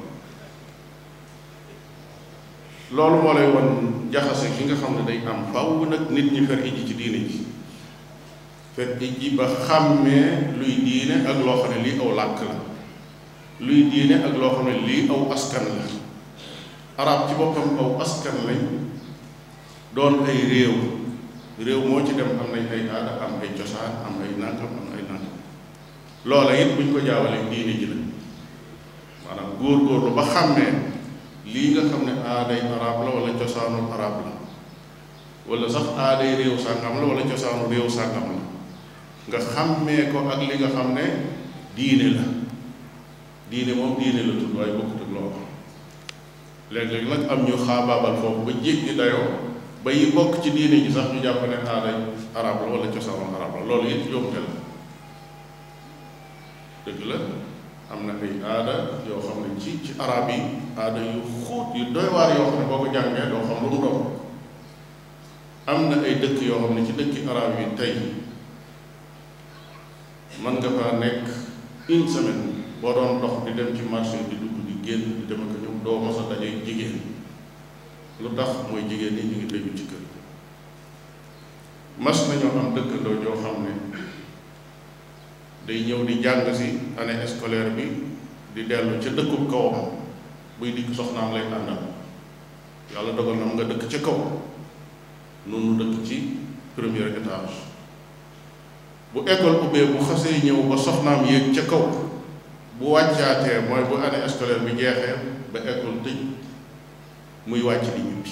loolu moo lay won jaxase gi nga xam ne day am faw nag nit ñi fer iji ci diine ji fer iji ba xàmmee luy diine ak loo xam ne lii aw làkk la luy diine ak loo xam ne lii aw askan la arab ci boppam aw askan lañ doon ay réew réew moo ci dem am nañ ay aada am ay cosaan am ay nangam am ay nangam loola it buñ ko jaawalee diine ji la maanaam góor-góorlu ba xàmmee lii nga xam ne aaday arab la wala cosaanul arab la wala sax aaday réew sàngam la wala cosaanu réew sàngam la nga xàmmee ko ak li nga xam ne diine la diine moom diine la tudd waaye bokkut ak loolu léeg-léeg nag am ñu xaabaabal foofu ba jéggi dayoo ba yi bokk ci diine ji sax ñu jàpp ne aaday arab la wala cosaanul arab la loolu it yomte la dëgg la am na ay aada yoo xam ne ci ci arab yi aada yu xóot yu doy waar yoo xam ne boo ko jàngee doo xam lu mu doon am na ay dëkk yoo xam ne ci dëkki arab yi tey mën nga faa nekk une semaine boo doon dox di dem ci marché di dugg di génn di dem ak ñëw doo mos a dajee jigéen lu tax mooy jigéen ñi ñu ngi tëju ci kër mas nañoo am dëkkandoo joo xam ne day ñëw di jàng si année scolaire bi di dellu ca dëkkub kawam buy dikk soxnaam lay àndal yàlla dogal na mu nga dëkk ca kaw noonu dëkk ci premier étage bu école ubbee bu xasee ñëw ba soxnaam yéeg ca kaw bu wàccaatee mooy bu année scolaire bi jeexee ba école tëj muy wàcc di ñibbi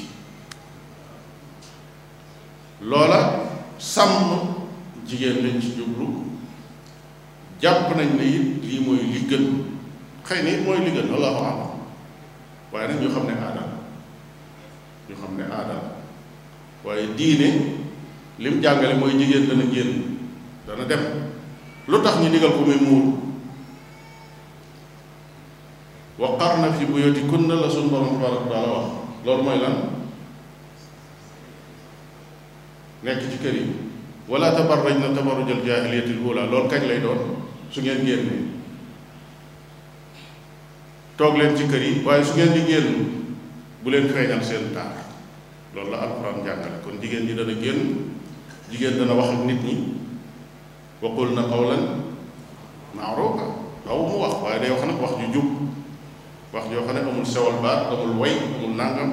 loola sàmm jigéen lañ ci jublu jàpp nañ ne it lii mooy li gën xëy na it mooy li gën allahu alam waaye nag ñu xam ne aada ñu xam ne aada waaye diine lim jàngale mooy jigéen dana génn dana dem lu tax ñu digal ko muy muur wa qarna fi buyutikunna la suñu borom tabaraka wa taala wax loolu mooy lan nekk ci kër yi wala tabarrajna tabarrujal jaahiliyatil ula loolu kañ lay doon su ngeen génnee toog leen ci kër yi waaye su ngeen di génn bu leen feeñal seen taar loolu la alxuraan jàngale kon jigéen ñi dana génn jigéen dana wax ak nit ñi wa qulna qawlan ma'rufa aw mu wax waaye day wax nag wax ju jub wax joo xam ne amul sewal baat amul way amul nangam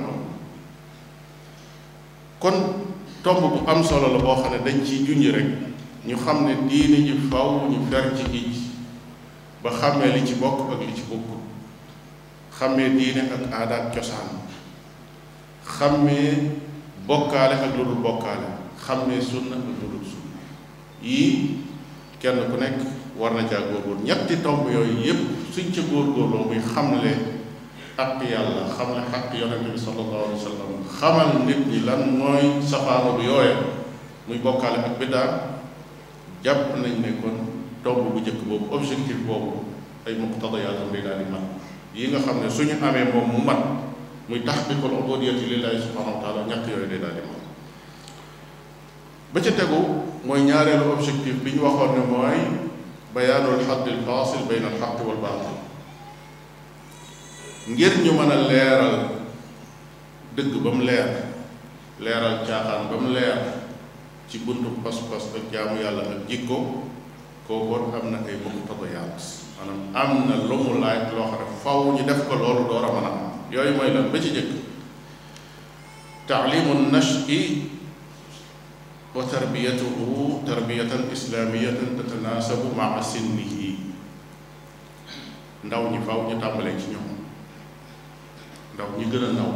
kon tomb bu am solo la boo xam ne dañ ciy junj rek ñu xam ne diine ji faw ñu fer ci gij ba xàmmee li ci bokk ak li ci bokk xàmmee diine ak aada ak cosaan xàmmee bokkaale ak lu dul bokkaale xàmmee sunna ak lu dul sunna yii kenn ku nekk war na caa góorgóor ñetti tomb yooyu yépp suñ ca góorgóorloo muy xamle xaq yàlla xamle xaq yonente bi sallallahu alayhi wa sallam xamal nit ñi lan mooy safaano bu yooya muy bokkaale ak biddaa jàpp nañ ne kon tomb bu njëkk boobu objectif boobu ay muqtadayaatam day daal di mat yi nga xam ne suñu amee moom mu mat muy taxqiqul ubudiyati lillahi subhanahu wa taala ñàkk yooyu day daal di mat ba ca tegu mooy ñaareelu objectif bi ñu waxoon ne mooy bayaanul xaddil faasil bayna al xaq wal baatil ngir ñu mën a leeral dëgg ba mu leer leeral caaxaan ba mu leer ci buntu pas-pas ak jaamu yàlla ak jikko kookoon am na ay muqtadayaat maanaam am na lu mu laaj loo xam ne faw ñu def ko loolu door a mën a am yooyu mooy lan ba ci jëkk taalimu nashi wa tarbiyatuhu tarbiyatan islamiyatan tatanaasabu maa sinnihi ndaw ñi faw ñu tàmbalee ci ñoom ndaw ñi gën a ndaw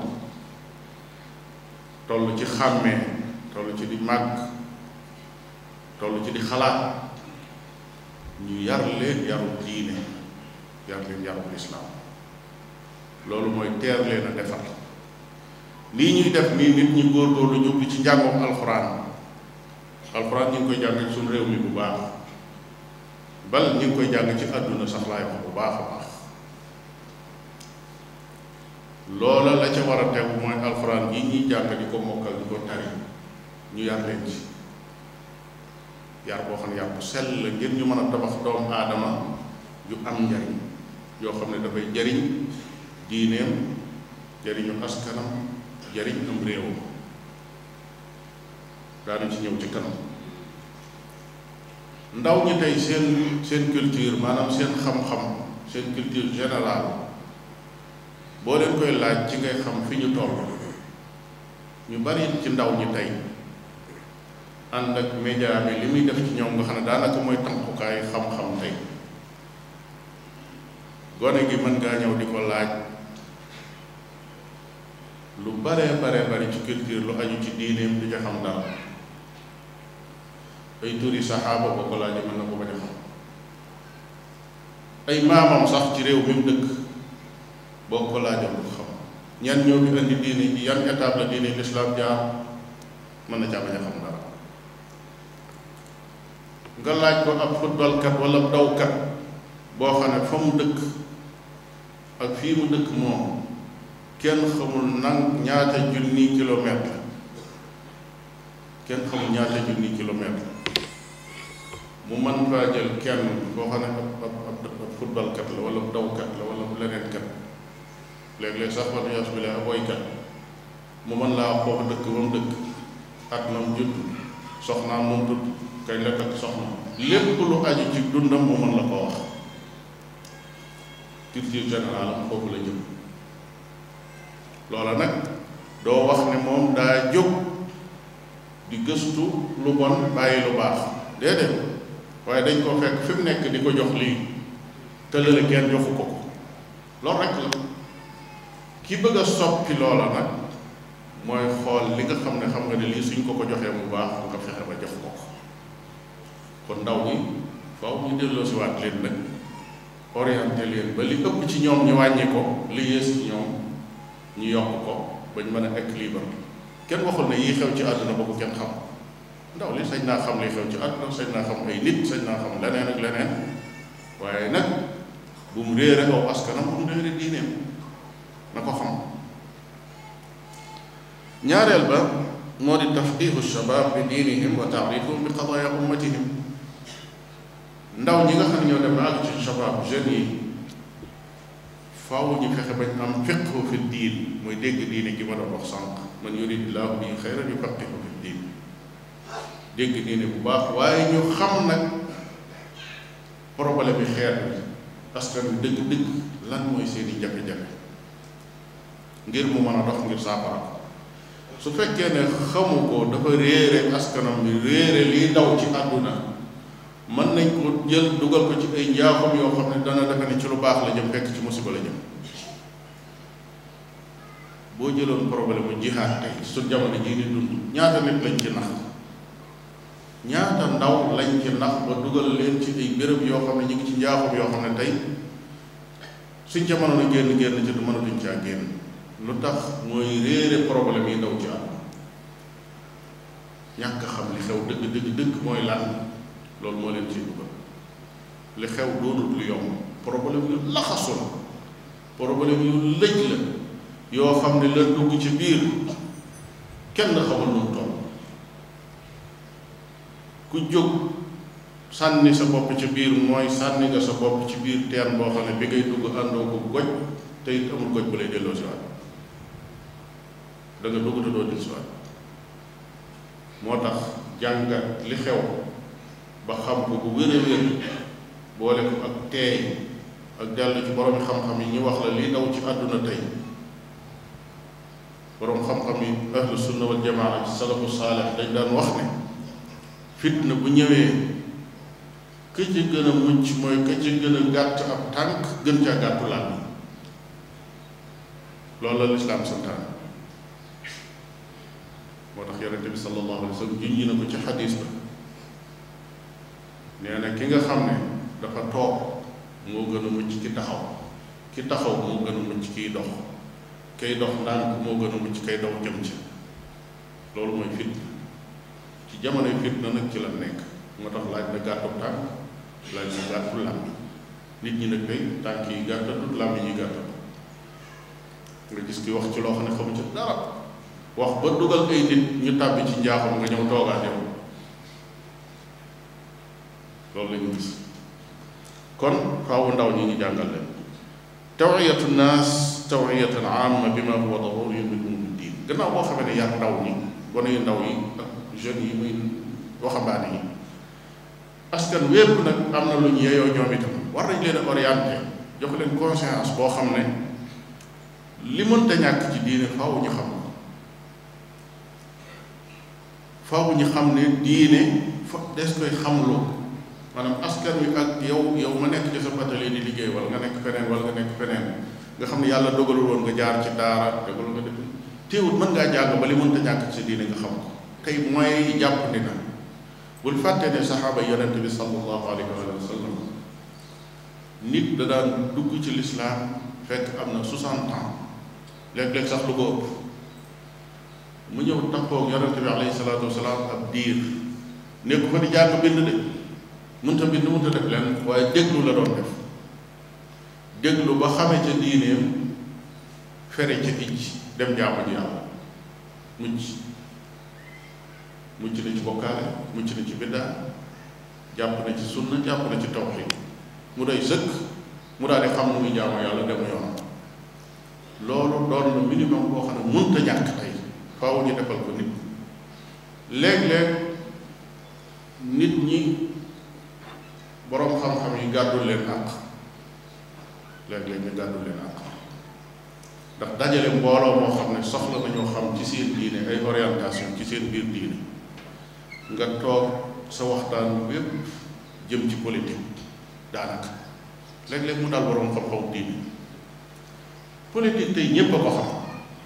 toll ci xàmmee toll ci di màgg toll ci di xalaat ñu yar leen yarub diine yar leen yarub lislaam loolu mooy teer leen a defar lii ñuy def nii nit ñi góorgóorlu ñu ubbi ci njàngoom alxuraan alxuraan ñu ngi koy jàng ci suñu réew mi bu baax bal ñu ngi koy jàng ci àdduna sax laay wax bu baax a baax loola la ca war a tegu mooy alxuraan yi ñuy jàng di ko mokkal di ko tari ñu yar leen ci yar boo xam ne yar bu sell la ngir ñu mën a tabax doomu aadama yu am njariñ yoo xam ne dafay jariñ diineem jariñu askanam jariñ am réewam daanu ci ñëw ci kanam ndaw ñi tey seen seen culture maanaam seen xam-xam seen culture générale boo leen koy laaj ci ngay xam fi ñu toll ñu bari ci ndaw ñi tey ànd ak média bi li muy def ci ñoom nga xam ne daanaka mooy tànkukaay xam-xam tey gone gi mën ngaa ñëw di ko laaj lu bare bare bari ci culture lu aju ci diineem di ca xam dara ay turi saxaaba boo ko laajee mën na ko bañ a xam ay maamam sax ci réew mi mu dëkk boo ko laajoon du xam ñan ñoo fi indi diine ji yan étape la diine lislaam jaar mën na caa bañ a xam dara nga laaj ko ab footballkat wala dawkat boo xam ne fa mu dëkk ak fii mu dëkk moom kenn xamul nang ñaata junni kilomètre kenn xamul ñaata junni kilomètre mu mën faa jël kenn koo xam ne ab ab ab footballkat la wala dawkat la wala leneen kat léeg-léeg sax wala yas bi la woykat mu mën laa xoox dëkk ba mu dëkk at na mu judd soxnaam moom tudd kañ la takk soxna lépp lu aju ci dundam mu mën la ko wax culture générale am foofu la jëm loola nag doo wax ne moom daa jóg di gëstu lu bon bàyyi lu baax déedéet waaye dañ ko fekk fi mu nekk di ko jox lii tëlale kenn joxu ko ko loolu rek la ki bëgg a soppi loola nag mooy xool li nga xam ne xam nga ne lii suñ ko ko joxee mu baax nga fexe ba jox ko ko kon ndaw ñi faaw ñu delloo si waat leen nag orienté leen ba li ëpp ci ñoom ñu wàññi ko li yées ci ñoom ñu yokk ko bañ mën a équilibre kenn waxul ne yii xew ci àdduna ba ko kenn xam ndaw li sañ naa xam li xew ci àdduna sañ naa xam ay nit sañ naa xam leneen ak leneen waaye nag bu mu réere aw askanam bu mu réere diineem na ko xam ñaareel ba moo di tafqihu shabab bi diinihim wa taarifuhum bi qadaaya ummatihim ndaw ñi nga xam ne ñoo dem àgg ci shabab jeunes yi faaw ñu fexe bañ am fiqhu fi diin mooy dégg diine gi ma doon wax sànq man yuridillahu bihi xayran yufaqihu fi diin dégg diine bu baax waaye ñu xam nag problème yi xeet bi askan wi dëgg-dëgg lan mooy seeni jafe-jafe ngir mu mën a dox ngir saafara ko su fekkee ne xamu ko dafa réere askanam bi réere liy daw ci àdduna mën nañ ko jël dugal ko ci ay njaaxum yoo xam ne dana defe ne ci lu baax la jëm fekk ci musiba la jëm boo jëloon problème mu jihaad tey su jamono jii di dund ñaata nit lañ ci nax ñaata ndaw lañ ci nax ba dugal leen ci ay béréb yoo xam ne ñu ngi ci njaaxum yoo xam ne tey suñ ca mënoon a génn génn ci du mënatuñ caa génn lu tax mooy réere problème yi daw ci àdduna ñàkk xam li xew dëgg dëgg dëgg mooy lan loolu moo leen ciy dugal li xew doonut lu yomb problème yu laxasu la problème yu lëj la yoo xam ne la dugg ci biir kenn xamul nu mu toll ku jóg sànni sa bopp ci biir mooy sànni nga sa bopp ci biir teen boo xam ne bi ngay dugg àndoo ko goj te it amul goj bu lay delloo si waat da nga dugg te doo dil si waat moo tax jàngat li xew ba xam ko bu wér a wér boole ko ak teey ak dellu ci borom xam-xam yi ñu wax la li daw ci àdduna tey borom xam-xam yi ahlu sunna wal jamaa ci salafu saalih dañ daan wax ne fitna bu ñëwee ka ci gën a mucc mooy ka ci gën a gàtt ab tànk gën caa gàttu làmmiñ loolu la lislaam santaan moo tax yonente bi sallallahu alayhi wa sallam junj na ko ci xadis ba nee na ki nga xam ne dafa toog moo gën a mucc ki taxaw ki taxaw moo gën a mucc kiy dox kay dox ndànk moo gën a mucc kay daw jëm ci loolu mooy fitna ci jamonoy fitna nag ci la nekk moo tax laaj na gàttu tànk laaj na gàttu làmmiñ nit ñi nag tey tànk yi gàttatut làmmiñ yi gàttatut nga gis ki wax ci loo xam ne xamu ci dara wax ba dugal ay nit ñu tàbbi ci njaaxam nga ñëw toogaat yow loolu la ñu gis kon faawu ndaw ñi ñu jàngal leen tawiyatu naas tawiyatan amma bima huwa daruriyun min umuri diin gannaaw boo xamee ne yar ndaw ñi gone yu ndaw yi ak jeunes yi muy waxambaane yi askan wépp nag am na lu ñu yeyoo ñoom itam war nañ leen a orienté jox leen conscience boo xam ne li mënta ñàkk ci diine faaw ñu xam faaw ñu xam ne diine fa des koy xamloo maanaam askan wi ak yow yow ma nekk ci sa atelier di liggéey wala nga nekk feneen wala nga nekk feneen nga xam ne yàlla dogalul woon nga jaar ci daara dogalul nga def teewut mën ngaa jàng ba li mënta ñàkk ci sa diine nga xam ko tey mooy jàpp ni na bul fàtte ne saxaaba yonente bi sallallahu alayhi wa sallam nit da daan dugg ci lislaam fekk am na 60 ans léeg-léeg sax lu ko ëpp mu ñëw taxaw yonente bi alayhi salaatu wasalaam ab diir nekku fa di jàng bind de mënta bind mënta def leen waaye déglu la doon def déglu ba xame ca diineem fere ca icc dem jaamu ji yàlla mucc mucc na ci bokkaale mucc na ci biddaa jàpp na ci sunna jàpp na ci tawxiid mu doy sëkk mu daal di xam nu muy jaamu yàlla dem yoon loolu doon na minimum boo xam ne mënta ñàkk tey faaw ñu defal ko nit léeg-léeg nit ñi boroom xam-xam yi gàddul leen àq léeg-léeg ñu gàddul leen àq ndax dajale mbooloo moo xam ne soxla nañoo xam ci seen diine ay orientation ci seen biir diine nga toog sa waxtaan bépp jëm ci politique daanaka léeg-léeg mu daal boroom xam-xam diine politique tey ñépp a ko xam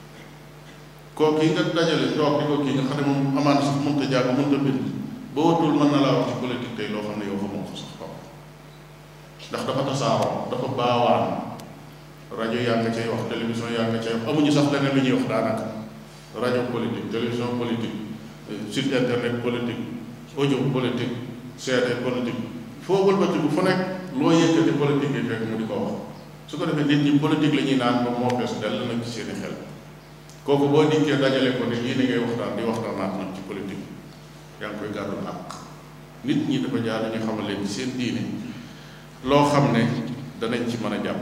kooku yi nga dajale toog di ko kii nga xam ne moom amaan sax mënta jàng mënta bind ba watul mën na laa wax ci politique tey loo xam ne yow xamoo ko sax toog ndax dafa tasaaroo dafa baawaan rajo yaa nga cay wax télévision yaa nga cay wax amuñu sax leneen lu ñuy wax daanaka rajo politique télévision politique site internet politique audio politique CD politique foo wëlbati bu fu nekk loo yëkkati politique yi fekk mu di ko wax su ko defee nit ñi politique la ñuy naan ba moo fees dell nag ci seeni xel kooku boo dikkee dajale ko ne yii ni ngay waxtaan di waxtaanaat nag ci politique yaa ngi koy gàddul àq nit ñi dafa jaar ñu xamal leen ci seen diine loo xam ne danañ ci mën a jàpp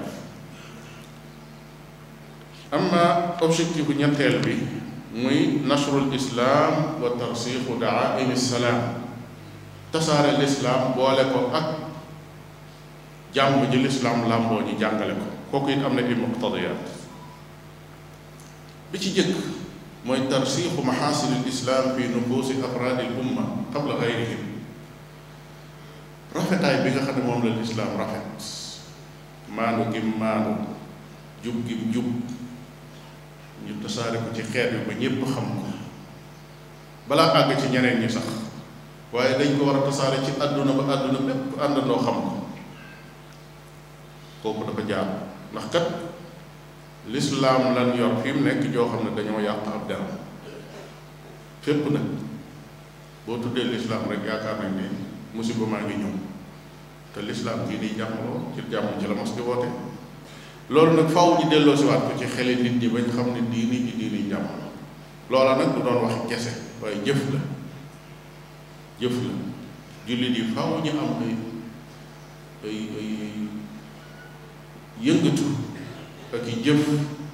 amma objectif bu ñetteel bi muy nasrul islaam wa tarsixu daaimi salaam tasaare lislaam boole ko ak jàmm ji lislaam làmboo ñi jàngale ko kooku it am na ay muqtadiyaat bi ci jëkk mooy tarsixu maxaasinil islaam fi nufuusi afraadil umma qabla gayrihim rafetaay bi nga xam ne moom la lislaam rafet maanu gim maanu jub gim jub ñu tasaare ko ci xeet bi ba ñépp xam ko balaa àgg ci ñeneen ñi sax waaye dañ ko war a tasaare ci àdduna ba àdduna bépp àndandoo xam ko kooku dafa jaar ndax kat lislaam lan yor fi mu nekk joo xam ne dañoo yàq ab deram fépp nag boo tuddee lislaam rek yaakaar nañ ne musiba maa ngi ñëw te lislaam gii nii jàmmaloo ci jàmm ci la mos di woote loolu nag faaw ñu delloo si waat ko ci xeli nit ñi bañ xam ne diini ji diini jàmm loola nag du doon waxi kese waaye jëf la jëf la jullit yi faaw ñu am ay ay ay yëngatu ak i jëf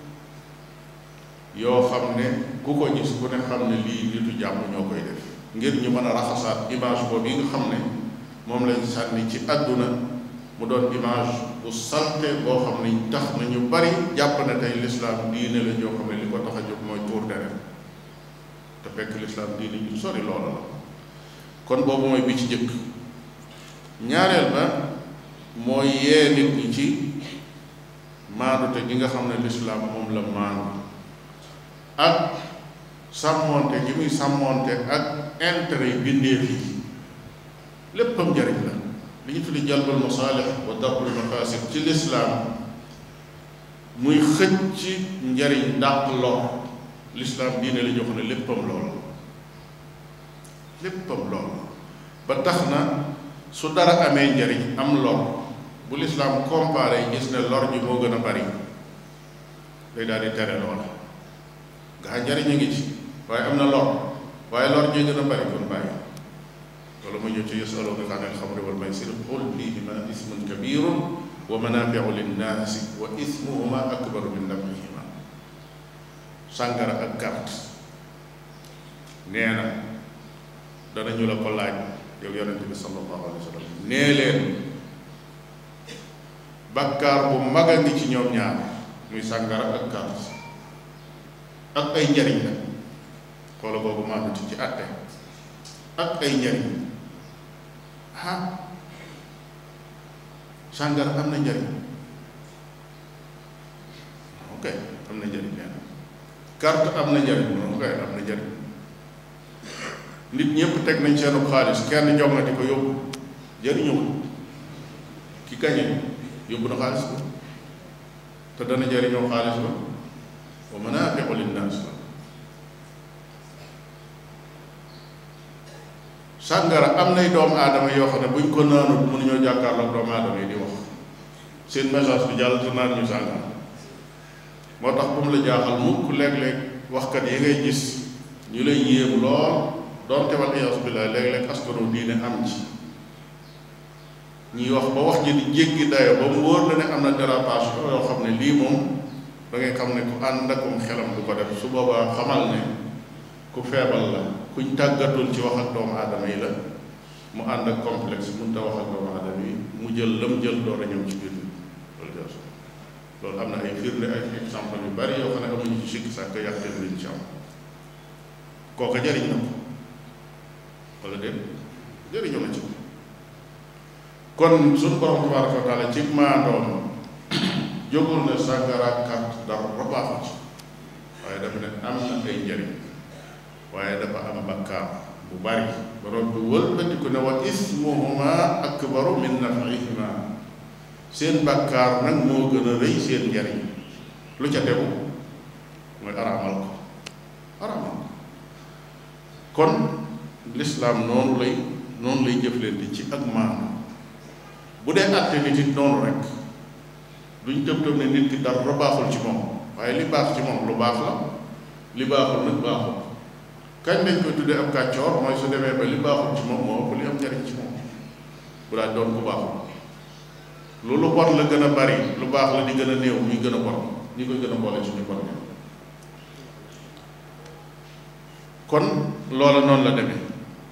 yoo xam ne ku ko gis ku ne xam ne lii nitu jàmm ñoo koy def ngir ñu mën a raxasaat image boobu yi nga xam ne moom lañ sànni ci àdduna mu doon image bu salte boo xam ne tax na ñu bari jàpp na tey lislaam diine la ñoo xam ne li ko tax a jóg mooy tuur deret te fekk lislaam diine ñu sori loola la kon boobu mooy bi ci jëkk ñaareel ba mooy yee nit ñi ci maandute gi nga xam ne lislaam moom la maandu ak sàmmoonte gi muy sàmmoonte ak intérêt yi bindeef yi léppam njariñ la li ñu tuddi jalbal masaalix wa darul mafasid ci lislaam muy xëcc ci njariñ dàq lor lislaam diine la jox ne léppam lool léppam lool ba tax na su dara amee njariñ am lor bu lislaam comparé gis ne lor ji moo gën a bari day daal di tere loola nga njariñ a ngi ci waaye am na lor waaye lor ji gën a bari kon bàyyi loolu ma ñëw ci yasalunaka an alxamri wal maysir qul fihima ismun kabirun wa manafiu linnaasi wa ismuhuma akbaru min nafihima sàngara ak carte nee na danañu la ko laaj yow yonente bi sallallahu alayhi wa sallam nee leen bakkaar bu mag a ngi ci ñoom ñaar muy sàngara ak carte ak ay njariñ la xoola boobu maanduti ci àtte ak ay njariñ ah sàngara am na njariñ ok am na njariñ nee na carte am na njariñ ok am na njariñ nit ñëpp teg nañ seenu xaalis kenn jongati ko yóbbu jëriñu ki kañe yóbbu na xaalis ba te dana jëriñoo xaalis ba wa manaafiu linnaas la sàngara am nay doomu aadama yoo xam ne buñ ko naanut mënuñoo jàkkaarloog doomu aadama yi di wax seen message bi jàll te naan ñu sàngara moo tax bu mu la jaaxal mukk léeg-léeg waxkat yi ngay gis ñu lay yéem lool doonte wal iyaasu billaah léeg-léeg askanu diine am ci ñuy wax ba wax ji di jéggi dayo ba mu wóor la ne am na dérapage yoo xam ne lii moom da ngay xam ne ku ànd akum xelam du ko def su boobaa xamal ne ku feebal la kuñ tàggatul ci wax ak doomu aadama yi la mu ànd ak complexe mun ta wax ak doomu aadama yi mu jël lam jël door a ñëw ci biir loolu jaasu loolu am na ay firnde ay exemple yu bari yoo xam ne amuñu ci sikki sàkk yàqteen liñ ci am kooka jëriñ na ko wala déet jëriñu na ci kon suñu borom tabaraka wa taala ci maandoom jógul ne sàngara carte dara baaxu ci waaye dafa ne am na ay njëriñ waaye dafa am bakkaar bu bari borom bi wëlbatiku ne wa ismuhuma akbaru min nafihima seen bakkaar nag moo gën a rëy seen njëriñ lu ca tegu mooy araamal ko araamal ko kon lislaam noonu lay noonu lay jëflante ci ak maanu bu dee àtte nit it noonu rek duñ tëb tëb ne nit ki dara baaxul ci moom waaye li baax ci moom lu baax la li baaxul nag baaxul kañ lañ koy tuddee ab kàccoor mooy su demee ba li baaxul ci moom moo ëpp li am njariñ ci moom bu daal doon ku baaxul lu lu bon la gën a bari lu baax la di gën a néew muy gën a bon ñi koy gën a boole suñu bon bi kon loola noonu la demee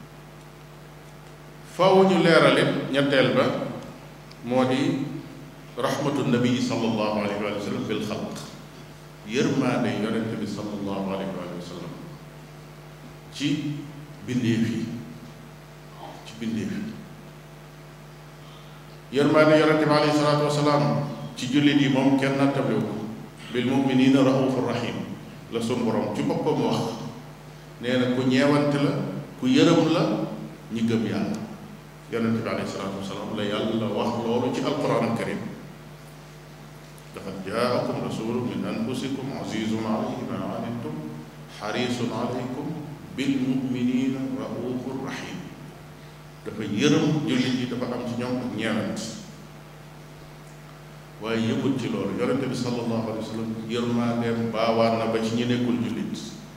faw ñu leeralit ñetteel ba moo di rahmatu nabii sallallahu alayhi wa sallam bil xalq yërmaande yonente bi sallallahu alayhi wa sallam ci bindeef yi ci bindeef yi yërmaande yonente bi alayhi salaatu wasalaam ci jullit yi moom kenn nattabliwu ko bil muminina raufur rahim la sun borom ci boppam wax nee na ku ñeewante la ku yërëm la ñi gëm yàlla yonente bi alayhi salaatu wasalaam la yàlla wax loolu ci alquran al karim laqad jaakum rasulun min anfusikum azizun alayhi ma anittum xarisun alaykum bil muminina raufur rahim dafa yërëm jullit yi dafa am ci ñoom ak ñeewant waaye yëmut ci loolu yonente bi sallallahu alayhi wa sallam yërmaandeem baawaan na ba ci ñi nekkul jullit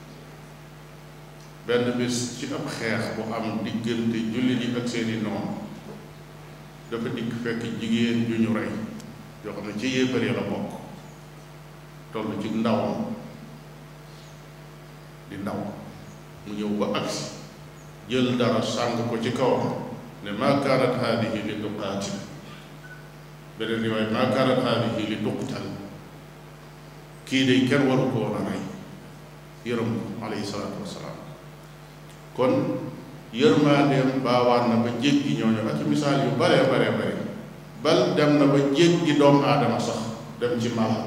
benn bis ci ab xeex bu am diggante jullit yi ak seeni noonu dafa dikk fekk jigéen ju ñu rey yoo xam ne ci yéefar yi la bokk toll ci ndawam di ndaw mu ñëw ba agsi jël dara sàng ko ci kawam ne maa kaanat haadihi li tuqaatil beneen riwaay maa kaanat haadihi li tuqtal kii de kenn waru ko woon a rey yërëm ko alayhi salaatu wasalaam kon yërmandeem baawaan na ba jéggi ñooñu ak misaal yu bare bare bare bal dem na ba jéggi doomu aadama sax dem ci mala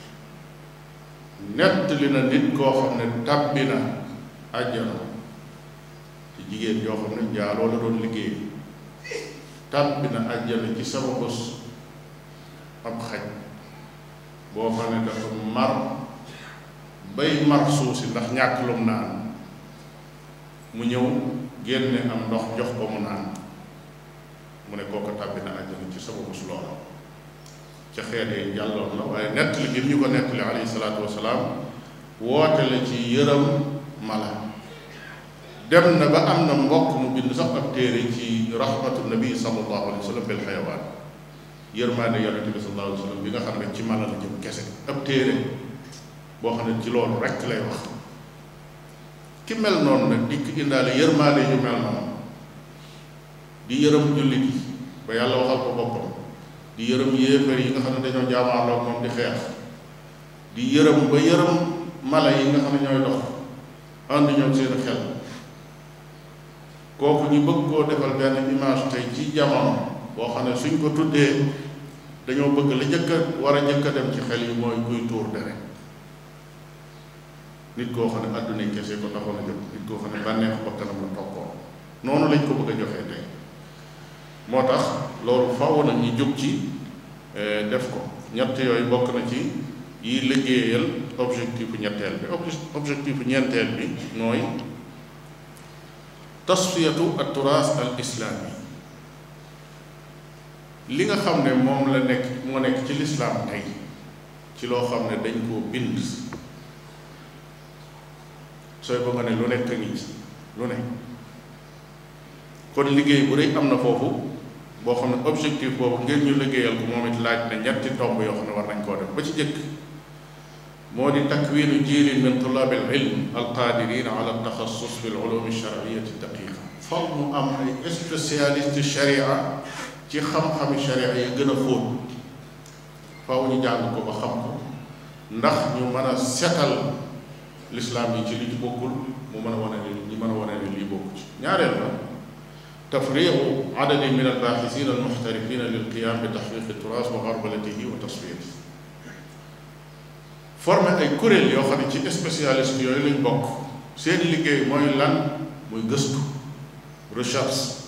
nettali na nit koo xam ne tàbbi na àjjana ci jigéen joo xam ne njaaloo la doon liggéey tàbbi na àjjana ci sama bos ab xaj boo xam ne dafa mar bay mar suuf si ndax ñàkk lum naan mu ñëw génne am ndox jox ko mu naan mu ne kooku tàbbi na àjjana ci sama bos loola ca xeetee jàlloon la waaye nettali gi ñu ko nettali alayhi salaatu wasalaam woote la ci yërëm mala dem na ba am na mbokk mu bind sax ab téere ci rahmatu nabi sallallahu alayhi wa sallam bil xayawaan yërmaande yonente bi sallallahu alayhi wa sallam bi nga xam ne ci mala la jëm kese ab téere boo xam ne ci loolu rekk lay wax ki mel noonu nag dikk indaale yërmaande yu mel noonu di yërëm jullit yi ba yàlla waxal ko boppam di yërëm yéefar yi nga xam ne dañoo jaamaarloo moom di xeex di yërëm ba yërëm mala yi nga xam ne ñooy dox ànd ñoom seen xel kooku ñu bëgg koo defal benn image tey ci jamono boo xam ne suñ ko tuddee dañoo bëgg la jëkk a war a jëkk a dem ci xel yi mooy kuy tuur deret nit koo xam ne àdduna kese ko taxoon a jóg nit koo xam ne bànneexu bakkanam la toppoon noonu lañ ko bëgg a joxee tey moo tax loolu faw na ñu jóg ci def ko ñett yooyu bokk na ci yi liggéeyal objectif ñetteel bi objectif ñeenteel bi mooy tasfiyatu at turaas al islaami li nga xam ne moom la nekk moo nekk ci lislaam tey ci loo xam ne dañ koo bind sooy ba nga ne lu nekk ngi lu ne kon liggéey bu rëy am na foofu boo xam ne objectif boobu ngir ñu liggéeyal ko moom it laaj na ñetti tomb yoo xam ne war nañ koo def ba ci jëkk moo di takwiinu jiilin min tullaab al ilm al qaadirin ala taxassus fi l ulum shariyati daqiqa foog mu am ay spécialiste sharia ci xam-xami sharia yi gën a xóot faaw ñu jàng ko ba xam ko ndax ñu mën a setal lislaam yi ci li ci bokkul mu mën a wane ne ñi mën a wane ne lii bokku ci ñaareel la tafriqu adadin min albaaxisina almuxtarifina lilqiyam bi taxqiqi turaas wa garbalatihi wa tasfiyatihi formé ay kuréel yoo xam ne ci spécialiste yooyu lañ bokk seen liggéey mooy lan muy gëstu recherche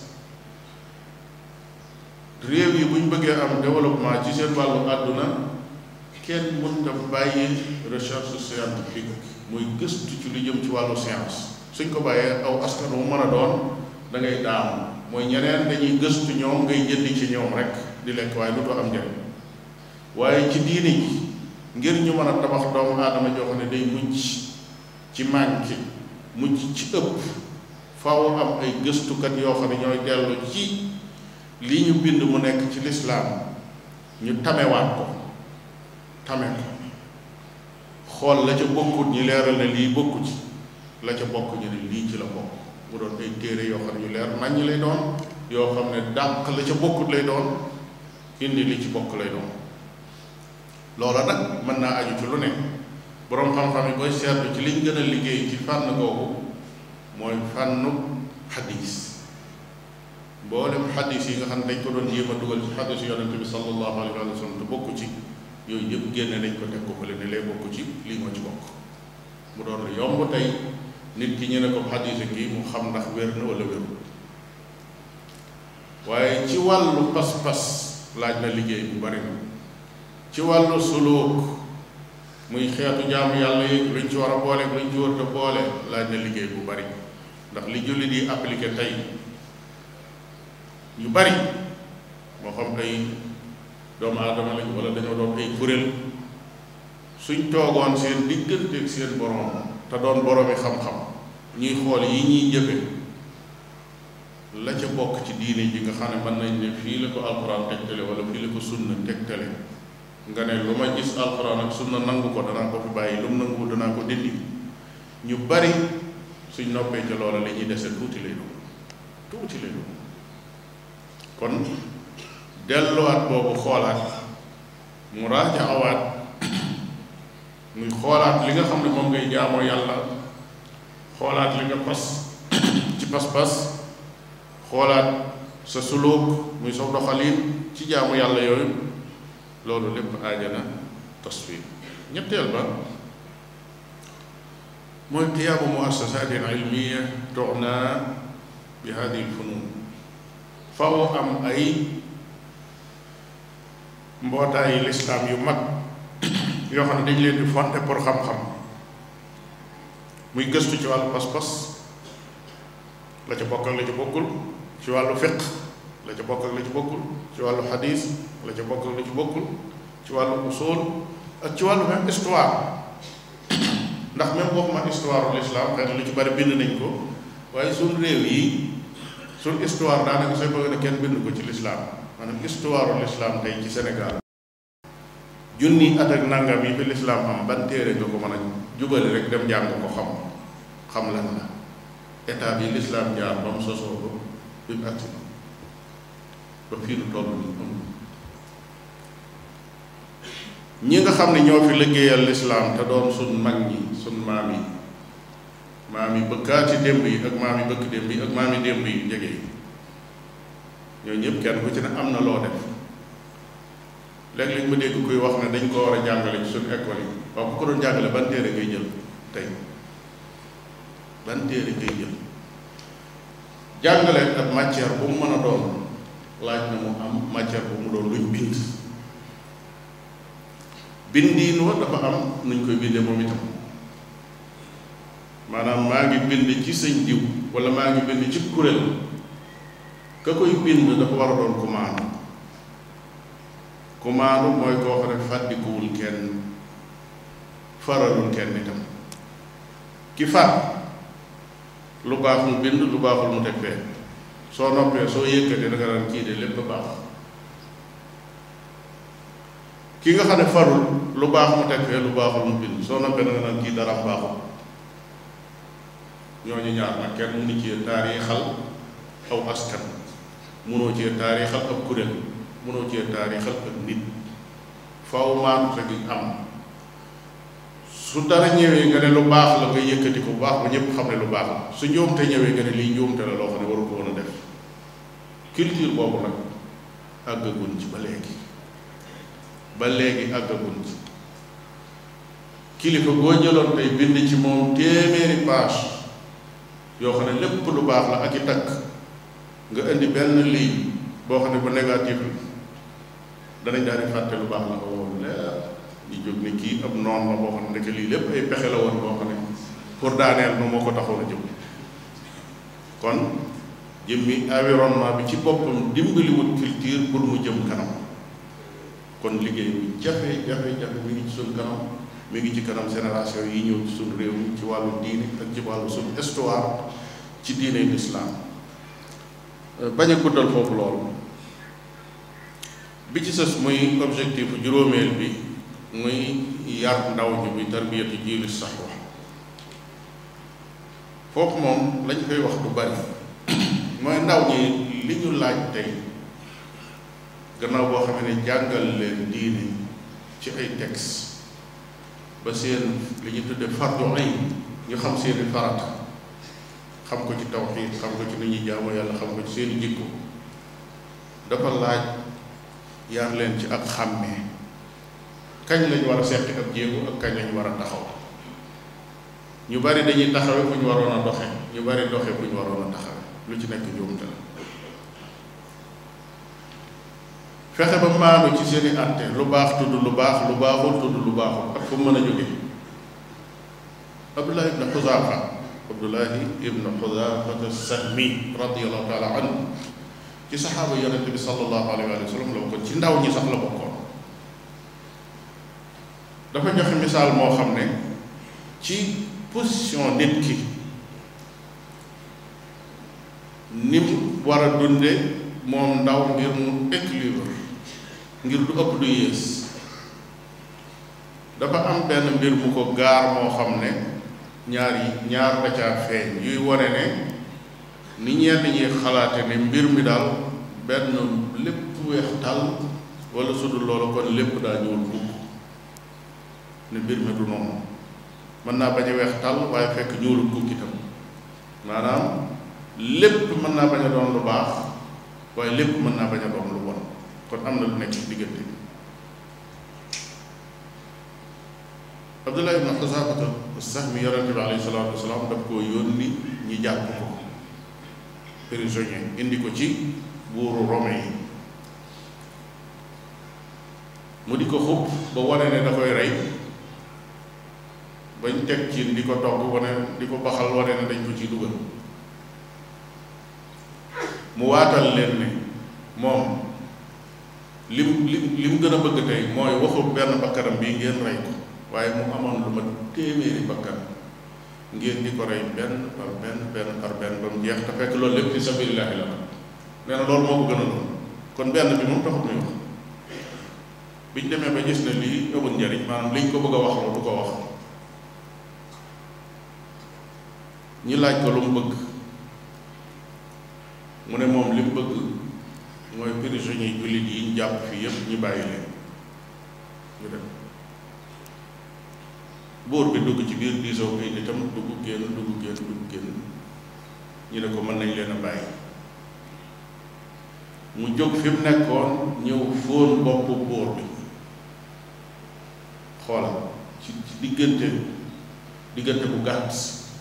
réew yi bu ñu bëggee am développement ci seen wàllu àdduna kenn mën nga bàyyi recherche scientifique muy gëstu ci lu jëm ci wàllu science suñ ko bàyyee aw askan wu mën a doon da ngay daam mooy ñeneen dañuy gëstu ñoom ngay jëndi ci ñoom rek di lekk waaye lu doo am njëriñ waaye ci diini ji ngir ñu mën a tabax doomu aadama joo xam ne day mucc ci manqué mucc ci ëpp faaw am ay gëstukat yoo xam ne ñooy dellu ci li ñu bind mu nekk ci lislaam ñu tamewaat ko tame ko xool la ca bokkut ñi leeral ne lii bokku ci la ca bokk ñu ne lii ci la bokk mu doon ay téere yoo xam ne yu leer naññ lay doon yoo xam ne dàq la ca bokkut lay doon indi li ci bokk lay doon loola nag mën naa aju ci lu ne boroom xam-xam yi koy seetlu ci liñ gën a liggéey ci fànn googu mooy fànnu xadis mboolem xadis yi nga xam ne dañ ko doon jéem a dugal ci xadis yonente bi sallallahu alayhi wa sallam te bokku ci yooyu yëpp génne nañ ko teg ko fële ne lay bokku ci lii moo ci bokk mu doon lu yomb tey nit ki ñu ne ko xadis kii mu xam ndax wér na wala wérul waaye ci wàllu pas-pas laaj na liggéey bu bari na ci wàllu suluk muy xeetu jaamu yàlla yi luñ ci war a boole luñ ci war a boole laaj na liggéey bu bari ndax li jullit yi appliqué tey yu bari moo xam ay doomu aadama lañ wala dañoo doon ay kuréel suñ toogoon seen digganteeg seen borom te doon boroomi xam-xam ñuy xool yi ñuy jëfe la ca bokk ci diine ji nga xam ne mën nañ ne fii la ko alxuraan tegtale wala fii la ko sunna tegtale nga ne lu ma gis alxuraan ak sunna nangu ko danaa ko fi bàyyi lu mu nangu danaa ko dindi ñu bari suñ noppee ca loola li ñuy dese tuuti lay doon tuuti lay doon kon delluwaat boobu xoolaat mu raajaxawaat muy xoolaat li nga xam ne moom ngay jaamoo yàlla xoolaat li nga fas ci pas-pas xoolaat sa suluk muy sa doxalin ci jaamu yàlla yooyu loolu lépp aajana tasfiir ñetteel ba mooy qiyaamu muassasatin ilmiya tuxna bi hadihi lfunun faw am ay mbootaayi lislaam yu mag yoo xam ne dañ leen di fonte pour xam-xam muy gëstu ci wàllu pas-pas la ca bokk ak la ca bokkul ci wàllu fiq la ca bokk ak la ca bokkul ci wàllu xadis la ca bokk ak la ca bokkul ci wàllu usul ak ci wàllu même histoire ndax même waxuma histoire l'islam xëy na lu ci bari bind nañ ko waaye suñ réew yi suñ histoire daanaka sooy bëgg ne kenn bind ko ci l'islam maanaam histoire l'islam tey ci Sénégal junni at ak nangam yi fi l'islam am ban téere nga ko mën a jubali rek dem jàng ko xam xam lan la état bi l'islam jaar ba mu sosoo ba bi mu agsi ba fii nu toll nii am ñi nga xam ne ñoo fi liggéeyal lislaam te doon suñ mag ñi suñ maam yi maam yi bëkkaati démb yi ak maam yi bëkk démb yi ak maam yi démb yi jege yi ñooñu ñëpp kenn ku ci ne am na loo def léeg-léeg ma dégg kuy wax ne dañ ko war a jàngale ci suñu école yi waaw bu ko doon jàngale ban téere ngay jël tey ban téere ngay jël jàngale ak matière bu mu mën a doon laaj na mu am matière bu mu doon luñ bind bindiin wa dafa am nuñ koy bindee moom itam maanaam maa ngi bind ci sëñ diw wala maa ngi bind ci kuréel ka koy bind dafa war a doon ku maanu ku maanu mooy koo xam ne fàddikuwul kenn faralul kenn itam ki far lu baax mu bind lu baaxul mu teg fee soo noppee soo yëkkatee da nga daan kii de lépp baax ki nga xam ne farul lu baax mu teg fee lu baaxul mu bind soo noppee da nga naan kii dara baaxul ñooñu ñaar nag kenn mënu ci taarixal aw askan mënoo ci taarixal ab kuréel mënoo ci taarixal ak nit faw maanu te gi am su dara ñëwee nga ne lu baax la nga yëkkati ko bu baax ba ñëpp xam ne lu baax la su njuumte ñëwee nga ne lii njuumte la loo xam ne waru ko woon a def culture boobu nag àggagun ci ba léegi ba léegi àggagun ci kilifa boo jëloon tey bind ci moom téeméeri page yoo xam ne lépp lu baax la ak i takk nga indi benn lii boo xam ne bu négatif la danañ daal di fàtte lu baax la ko woon leer ñu jóg ni kii ab noon la boo xam ne ndeke lii lépp ay pexe la woon boo xam ne pour daaneel nu moo ko taxoon a jóg kon jëmmi environnement bi ci boppam dimbaliwut culture pour mu jëm kanam kon liggéey bu jafe jafe jafe mi ngi ci suñ kanam mi ngi ci kanam génération yi ñëw ci suñ réew mi ci wàllu diine ak ci wàllu suñ histoire ci diine l'islam bañ a guddal foofu loolu bi ci sës muy objectif juróomeel bi muy yar ndaw ñi bi tarbiyatu jiili saxwa foofu moom lañ koy wax du bari mooy ndaw ñi li ñu laaj tey gannaaw boo xam ne jàngal leen diine ci ay texte ba seen li ñu tudde fardu ayn ñu xam seeni farata xam ko ci tawxiid xam ko ci ni ñuy jaamu yàlla xam ko ci seeni jikko dafa laaj yar leen ci ak xàmmee kañ lañ war a seqi ab jéego ak kañ lañ war a taxaw ñu bari dañuy taxawe fu ñu waroon a doxe ñu bari doxe fu ñu waroon a taxawe lu ci nekk njuumte la fexe ba maanu ci seeni àtte lu baax tudd lu baax lu baaxul tudd lu baaxul ak fu mën a jóge abdullah ibn xuzaafa abdullahi ibn xuzafata sahmi radiallahu taala anhu ci saxaaba yonent bi sallallahu alayhi wa sallam la bokkoon ci ndaw ñi sax la bokkoon dafa joxe misaal moo xam ne ci position nit ki ni mu war a dunde moom ndaw ngir mu équilibre ngir du ëpp du yées dafa am benn mbir mu ko gaar moo xam ne ñaar yi ñaar da caa feeñ yuy wone ne ni ñenn ñi xalaate ne mbir mi daal benn lépp weex tàll wala su dul loolu kon lépp daa ñuul bugg ne mbir mi du noonu mën naa bañ a weex tàll waaye fekk ñuulu bugg itam maanaam lépp mën naa bañ a doon lu baax waaye lépp mën naa bañ a doon lu bon kon am na lu nekk ci diggante bi Abdullah ibn Xasaafata Sahmi yonente bi alayhi salaatu wasalaam daf koo yónni ñi jàpp ko prisonnier indi ko ci buuru Rome yi mu di ko xub ba wane ne da koy rey bañ teg ci di ko togg wane di ko baxal wane ne dañ ko ci dugal mu waatal leen ne moom lim lim li mu gën a bëgg tey mooy waxu benn bakkanam bii ngeen rey ko waaye mu amoon lu ma téeméeri bakkan ngeen di ko rey benn par benn benn par benn ba mu jeex te fekk loolu lépp fi sabilillahi la nee na loolu moo ko gën a doon kon benn bi moom taxut muy wax biñ demee ba gis ne lii amul njariñ maanaam liñ ko bëgg a wax la du ko wax ñi laaj ko lu mu bëgg mu ne moom li mu bëgg mooy prisonniers jullit yi ñu jàpp fii yépp ñu bàyyi leen ñu dem buur bi dugg ci biir diisoo ay nitam dugg génn dugg génn dugg génn ñu ne ko mën nañ leen a bàyyi mu jóg fi mu nekkoon ñëw fóon boppu buur bi xoolal ci ci diggante diggante bu gàtt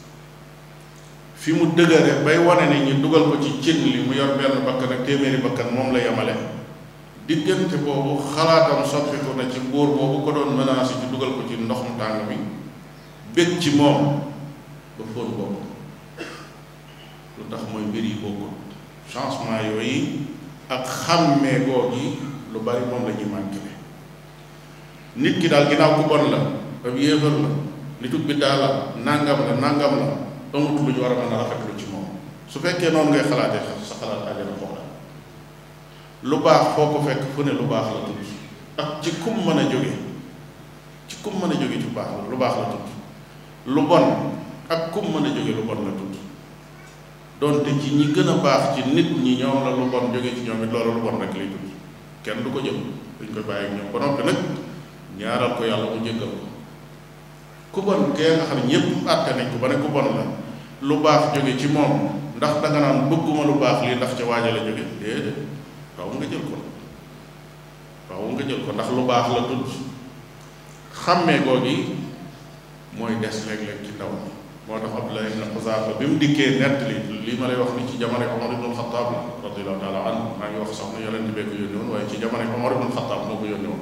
fi mu dëgëre bay wane ne ñu dugal ko ci cin li mu yor benn bakkan ak téeméeri bakkan moom la yemale diggante boobu xalaatam soppiku na ci buur boobu ko doon menacé ci dugal ko ci ndox mu tàng bi bég ci moom ba fóon boobu lu tax mooy mbir yi bokkul changement yooyu ak xàmmee goo gi lu bari moom la ñuy manqué nit ki daal ginnaaw ku bon la ab yéefar la nitu biddaa la nangam la nangam la amut lu ñu war a mën a rafetlu ci moom su fekkee noonu ngay xalaatee sa xalaat àjjana xoola lu baax foo ko fekk fu ne lu baax la tudd ak ci kum mën a jóge ci kum mën a jóge ci baax la lu baax la tudd lu bon ak kum mën a jóge lu bon la tudd donte ci ñi gën a baax ci nit ñi ñoom la lu bon jóge ci ñoom it loolu lu bon rek lay tudd kenn du ko jëm duñ koy bàyyi ak ñoom ba noppi nag ñaaral ko yàlla mu jéggal ko ku bon kee nga xam ne ñëpp àtte nañ ko ba ne ku bon la lu baax jóge ci moom ndax danga naan bëgguma lu baax lii ndax ca waaja la jóge déedéet waaw nga jël ko waaw nga jël ko ndax lu baax la tudd xàmmee googi mooy des léeg-léeg ci ndaw moo tax Abdullah ibn Xuzaafa bi mu dikkee nettali lii ma lay wax ni ci jamono Omar ibn Xataab la radiyallahu taala anhu maa ngi wax sax na yonent bee ko yónni woon waaye ci jamono Omar ibn Xataab moo ko yónni woon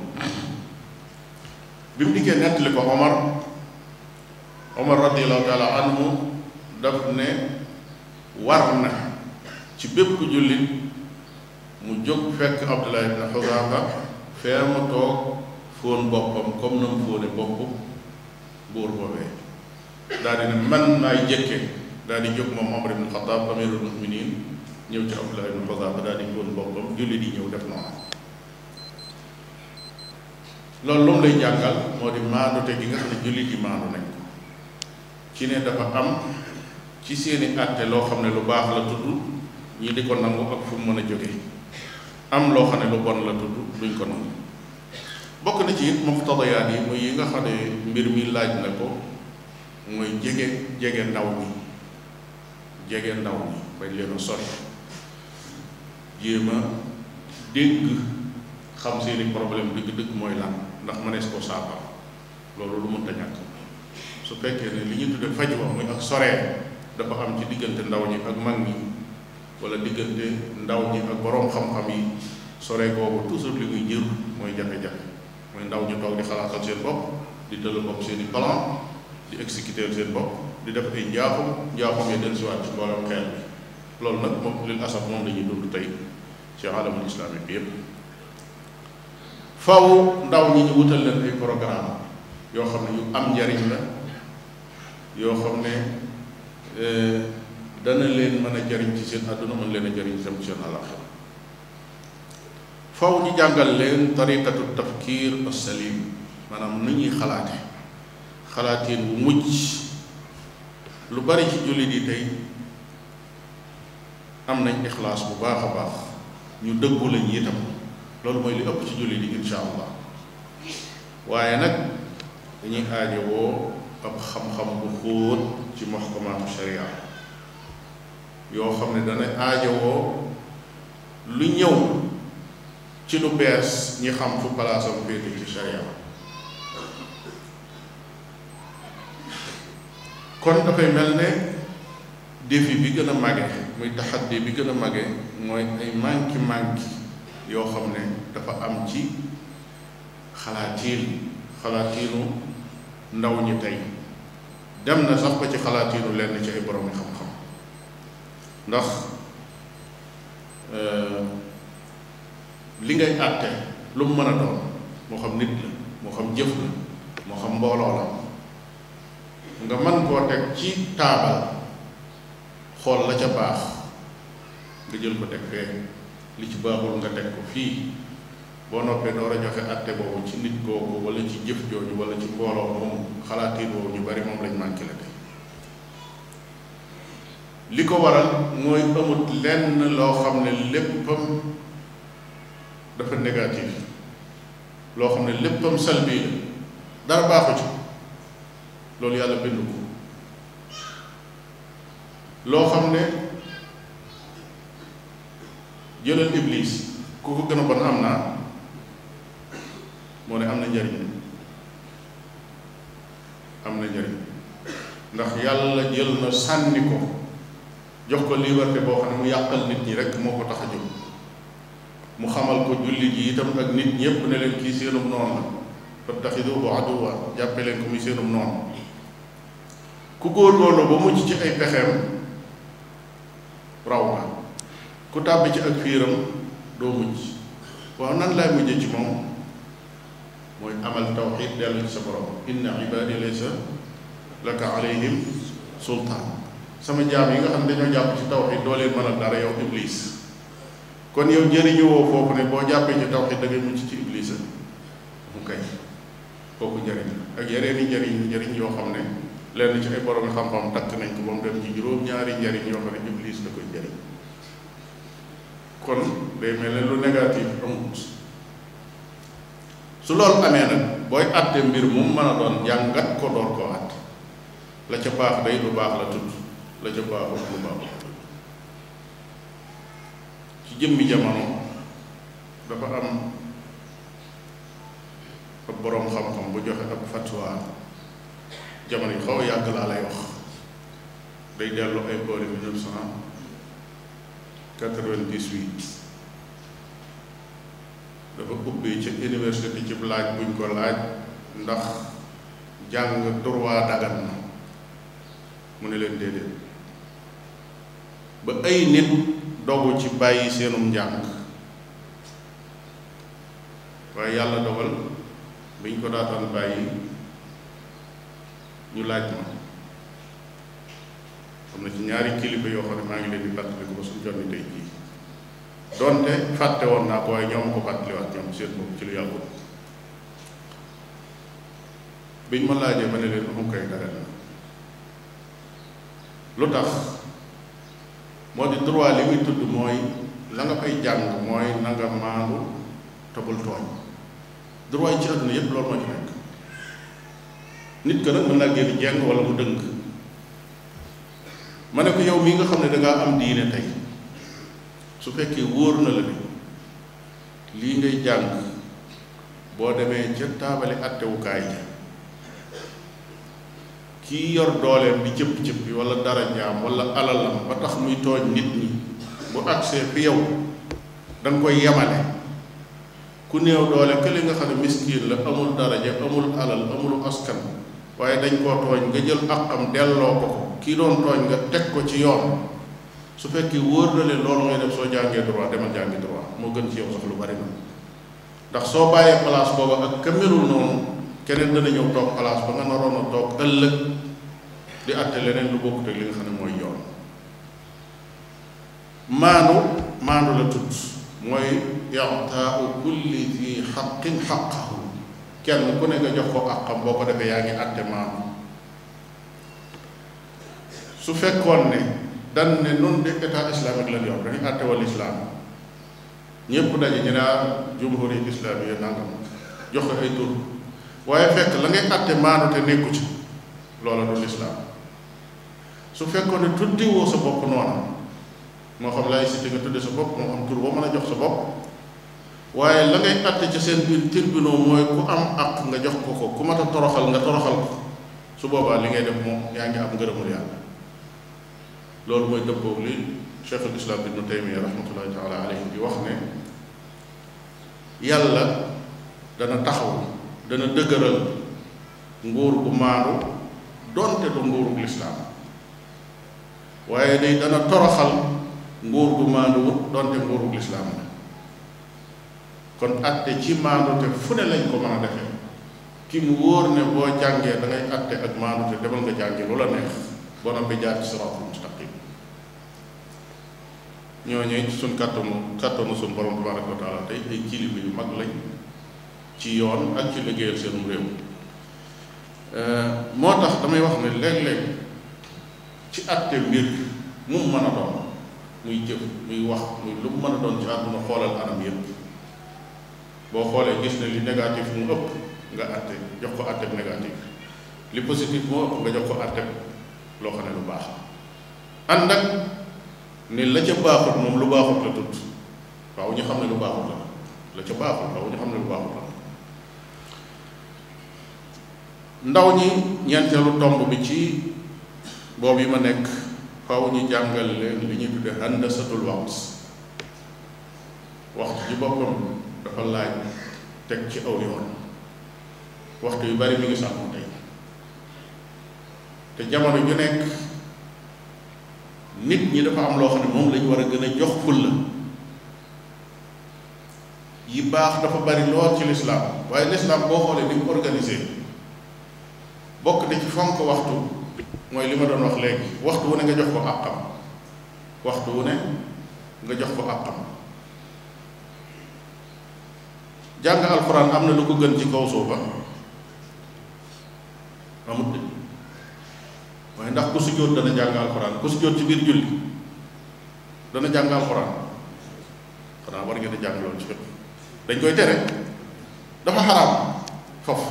bi mu dikkee nettali ko Omar Omar radiyallahu taala anhu daf ne war na ci bépp jullit mu jóg fekk Abdullah ibn Xuzaafa fee mu toog fóon boppam comme na mu fóone bopp buur boobee daal di ne man maay jëkke daal di jóg moom Omar ibn Xataab amirul muminin ñëw ci Abdullah ibn Xuzaafa daal di fóon boppam jullit yi ñëw def noonu loolu lu mu lay jàngal moo di maandute gi nga xam ne jullit yi maandu nañ ko ci ne dafa am ci seeni àtte loo xam ne lu baax la tudd ñi di ko nangu ak fu mu mën a jóge am loo xam ne lu bon la tudd duñ ko nangu bokk na ci it muqtadayaat yi muy yi nga xam ne mbir mi laaj na ko mooy jege jege ndaw ñi jege ndaw ñi bañ leen a sori jéem a dégg xam seeni problème dëgg-dëgg mooy lan ndax mënees koo saafara loolu lu mënta ñàkk su fekkee ne li ñu tudde faj wa muy ak soree dafa am ci diggante ndaw ñi ak mag ñi wala diggante ndaw ñi ak boroom xam-xam yi soree boobu toujours li muy jër mooy jafe-jafe mooy ndaw ñu toog di xalaatal seen bopp di tëll bopp seen i plan di exécuter seen bopp di def ay njaaxum njaaxum yi dellusiwaat ci mboolem xeel bi loolu nag moom lil asaf moom la ñuy dund tey ci alamul islamique bi yépp faw ndaw ñi ñu wutal leen ay programme yoo xam ne yu am njariñ la yoo xam ne dana leen mën a jariñ ci seen àdduna mën leen a jariñ tam ci seen àllaxira faw ñu jàngal leen tariqatu tafkir as-salim maanaam nu ñuy xalaate xalaatiin bu mujj lu bari ci jullit yi tey am nañ ixlaas bu baax a baax ñu dëggu lañ itam loolu mooy li ëpp ci jullit yi insha allah waaye nag dañuy aajowoo ab xam-xam bu xóot ci muhkamaatu sharia yoo xam ne dana aajowoo lu ñëw ci lu bees ñi xam fu palaasam féete ci sharia kon dafay mel ne défi bi gën a mage muy taxaddi bi gën a mage mooy ay manki manki yoo xam ne dafa am ci xalaatiin xalaatiinu ndaw ñi tey dem na sax ba ci xalaatiinu lenn ci ay borom xam-xam ndax li ngay àtte lu mu mën a doon moo xam nit la moo xam jëf la moo xam mbooloo la nga mën koo teg ci taabal xool la ca baax nga jël ko teg fee li ci baaxul nga teg ko fii boo noppee door a joxe àtte boobu ci nit kooku wala ci jëf jooju wala ci mbooloo moomu xalaatiin boobu ñu bari moom lañ manqué la tey li ko waral mooy amut lenn loo xam ne léppam dafa négatif loo xam ne léppam salbi la dara baaxu ci loolu yàlla bind ko loo xam ne jëlal iblis ku ko gën a bon am naa moo ne am na njariñ am na njariñ ndax yàlla jël na sànni ko jox ko liberté boo xam ne mu yàqal nit ñi rek moo ko tax a jóg mu xamal ko jullit yi itam ak nit ñépp ne leen kii seenum noonu la fattaxiduhu aduwa jàppe leen ko muy seenum noonu ku góorgóorlu ba mucc ci ay pexeem raw nga ku tàbbi ci ak fiiram doo mujj waaw nan laay mujjee ci moom mooy amal tawxid dellu ci sa borom inna ibadi laysa laka alayhim sultaan sama jaam yi nga xam ne dañoo jàpp ci tawxid doo leen mën a dara yow iblis kon yow jëriñoo foofu ne boo jàppee ci tawxid da ngay mucc ci iblis mu kay kooku njëriñ ak yeneen i njëriñ njëriñ yoo xam ne lenn ci ay borom xam-xam takk nañ ko ba mu dem ci juróom-ñaari njëriñ yoo xam ne iblis da koy njëriñ kon day mel ne lu négatif amut su loolu amee nag booy àtte mbir mu mën a doon jàngat ko door koo àtte la ca baax day lu baax la tudd la ca baaxut lu baax la tudd ci jëmmi jamono dafa am ab boroom xam-xam bu joxe ab fatwa jamono yi xaw a yàgg laa lay wax day dellu ay boori mille neuf cent quatre-vingt-dix-huit dafa ubbee ca université ci laaj buñ ko laaj ndax jàng droit dagan na mu ne leen déedéet ba ay nit dogu ci bàyyi seenum njàng waaye yàlla dogal biñ ko daataan bàyyi ñu laaj ma xam na ci ñaari kilifa yoo xam ne maa ngi leen di fàttali ko ba suñu jonni tey jii donte fàtte woon naa ko waaye ñoom ko fàttaliwaat ñoom seen bopp ci lu yàggul biñ ma laajee ma ne leen mu koy dagal na lu tax moo di droit li muy tudd mooy la nga fay jàng mooy na nga maandu te bul tooñ droit yi ci àdduna yépp loolu moo ci nekk nit ka nag mën naa génn jeng wala mu dëng ma ne ko yow mii nga xam ne dangaa am diine tey su fekkee wóor na la ne lii ngay jàng boo demee ca taabali attewukaay ja kii yor dooleem di cëpp cëppi wala dara jaam wala alalam ba tax muy tooñ nit ñi bu agsee fi yow da nga koy yemale ku néew doole kële nga xam ne miskiin la amul daraja amul alal amul askan waaye dañ koo tooñ nga jël àqam delloo ko ko kii doon tooñ nga teg ko ci yoon su fekkee wóor na leen loolu ngay def soo jàngee droit demal jàngi droit moo gën ci yow sax lu bari na ndax soo bàyyee place booba ak ka melul noonu keneen dana ñëw toog place ba nga naroon a toog ëllëg di àtte leneen lu bokkut ak li nga xam ne mooy yoon maanu maanu la tudd mooy i'taa'u kulli di xaqin xaqahu kenn ku ne nga jox ko àqam boo ko defee yaa ngi àtte maanu su fekkoon ne dan ne nun de état islamique lañ yor dañuy àtte wal islam ñépp daje ñu naa jumhuri islamiya nangam jox ko ay tur waaye fekk la ngay àtte maanu te nekku ci loola du lislaam su fekkoon ne tuddiwoo sa bopp noona moo xam laïcité nga tudde sa bopp moo xam tur boo mën a jox sa bopp waaye la ngay àtte ci seen biir tribunaux mooy ku am àq nga jox ko ko ku mat a toroxal nga toroxal ko su boobaa li ngay def moom yaa ngi am ngërëmul yàlla loolu mooy dëppoog li cheikhul islam ibnu taymiya rahmatullahi taala alayhi di wax ne yàlla dana taxaw dana dëgëral nguur gu maandu donte du nguurug lislaam waaye day dana toroxal nguur gu maandu wut donte nguurug lislaam la kon atte ci maandu te fu ne lañ ko mën a defee ki mu wóor ne boo jàngee da ngay atte ak maandu te demal nga jàngi lu la neex boo noppi jaar ci siraatul mustaqim ñooñu suñ kàttanu kàttanu suñ borom tabaraka wa taala tey ay kilifa yu mag lañ ci yoon ak ci liggéeyal seenum réew moo tax damay wax ne léeg-léeg ci atte mbir mu mën a doon muy jëf muy wax muy lu mu mën a doon ci àdduna xoolal anam yépp boo xoolee gis ne li négatif mu ëpp nga atte jox ko atte négatif li positif moo ëpp nga jox ko atte loo xam ne lu baax ànd ak ne la ca baaxut moom lu baaxut la tudd waaw ñu xam ne lu baaxut la la ca baaxut waaw ñu xam ne lu baaxut la ndaw ñi ñeenteelu tomb bi ci boobu yi ma nekk faaw ñu jàngal leen li ñuy tudde handasatul waqt waxtu ci boppam dafa laaj teg ci aw yoon waxtu yu bari mi ngi sànku tey te jamono ju nekk nit ñi dafa am loo xam ne moom lañu war a gën a jox fulla yi baax dafa bari lool ci lislaam waaye lislaam boo xoolee ni mu organisé bokk na ci fonk waxtu mooy li ma doon wax léegi waxtu wu ne nga jox ko àqam waxtu wu ne nga jox ko àqam jàng alxuraan am na lu ko gën ci kaw suufa amut de waaye ndax ku sujjóot dana jàng alxuraan ku sujjóot ci biir julli dana jàng alxuraan xanaa war ngeen a jàng loolu ci fépp dañ koy tere dafa xaraam foofu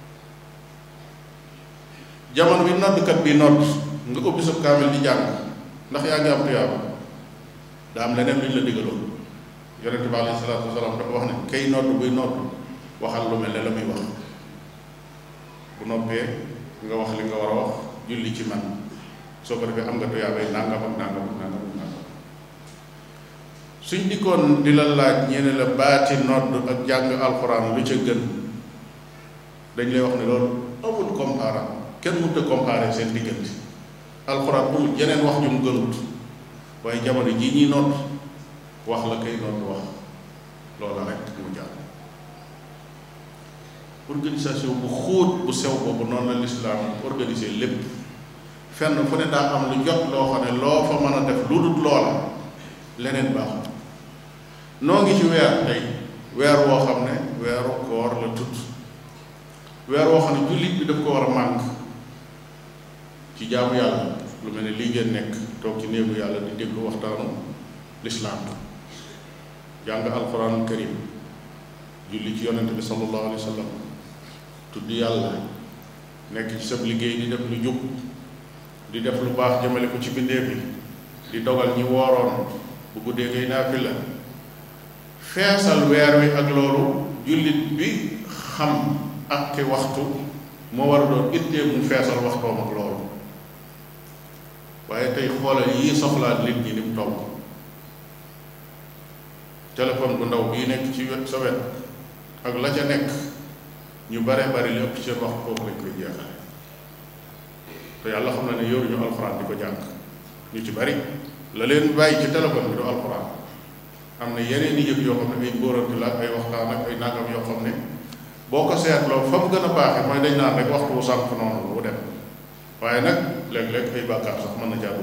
jamono bi noddkat bi nodd nga ubbi sa kaamil di jàng ndax yaa ngi am tuyaaba daa am leneen lu ñu la digaloon yonente bi alayhi salaatu wasalaam dafa wax ne kay nodd buy nodd waxal lu mel ne la muy wax bu noppee nga wax li nga war a wax julli ci man soo ko defee am nga tuyaabay nangam ak nangam ak nangam ak nangam suñ dikkoon di la laaj ñene la baati nodd ak jàng alxuraan lu ca gën dañ lay wax ne loolu amul comparable kenn mënut a comparer seen diggante alxuraan amul jeneen wax ju mu gënut waaye jamono jii ñuy nodd wax la kay nodd wax loola rek mu jàll organisation bu xóot bu sew boobu noonu la lislaam organisé lépp fenn fu ne daa am lu jot loo xam ne loo fa mën a def lu dul loola leneen baaxul noo ngi ci weer tey weer woo xam ne weeru koor la tudd weer woo xam ne jullit bi daf ko war a mànk ci jaamu yàlla lu mel ne lii ngeen nekk toog ci néegu yàlla di déglu waxtaanu lislaam jàng alquran karim julli ci yonente bi sallallahu alayhi wa sallam tudd yàlla nekk ci sab liggéey di def lu jub di def lu baax jëmale ko ci bindéef yi di dogal ñi wooroon bu guddee ngay naafila feesal weer wi ak loolu jullit bi xam ak ki waxtu moo war a doon ittee mu feesal waxtoom ak loolu waaye tey xoolal yii soxlaat nit ñi ni mu toll téléphone bu ndaw bii nekk ci wet sa wet ak la ca nekk ñu bare bari li ëpp ci seen waxtu foofu lañ koy jeexale te yàlla xam na ne yoruñu alxuraan di ko jàng ñu ci bari la leen bàyyi ci téléphone bi du alxuraan am na yeneen i yëf yoo xam ne ay mbóorante la ay waxtaan ak ay nangam yoo xam ne boo ko seetloo fa mu gën a baaxee mooy dañ naan rek waxtu wu sànq noonu bu dem waaye nag léeg-léeg ay bàkkaar sax mën na jàddu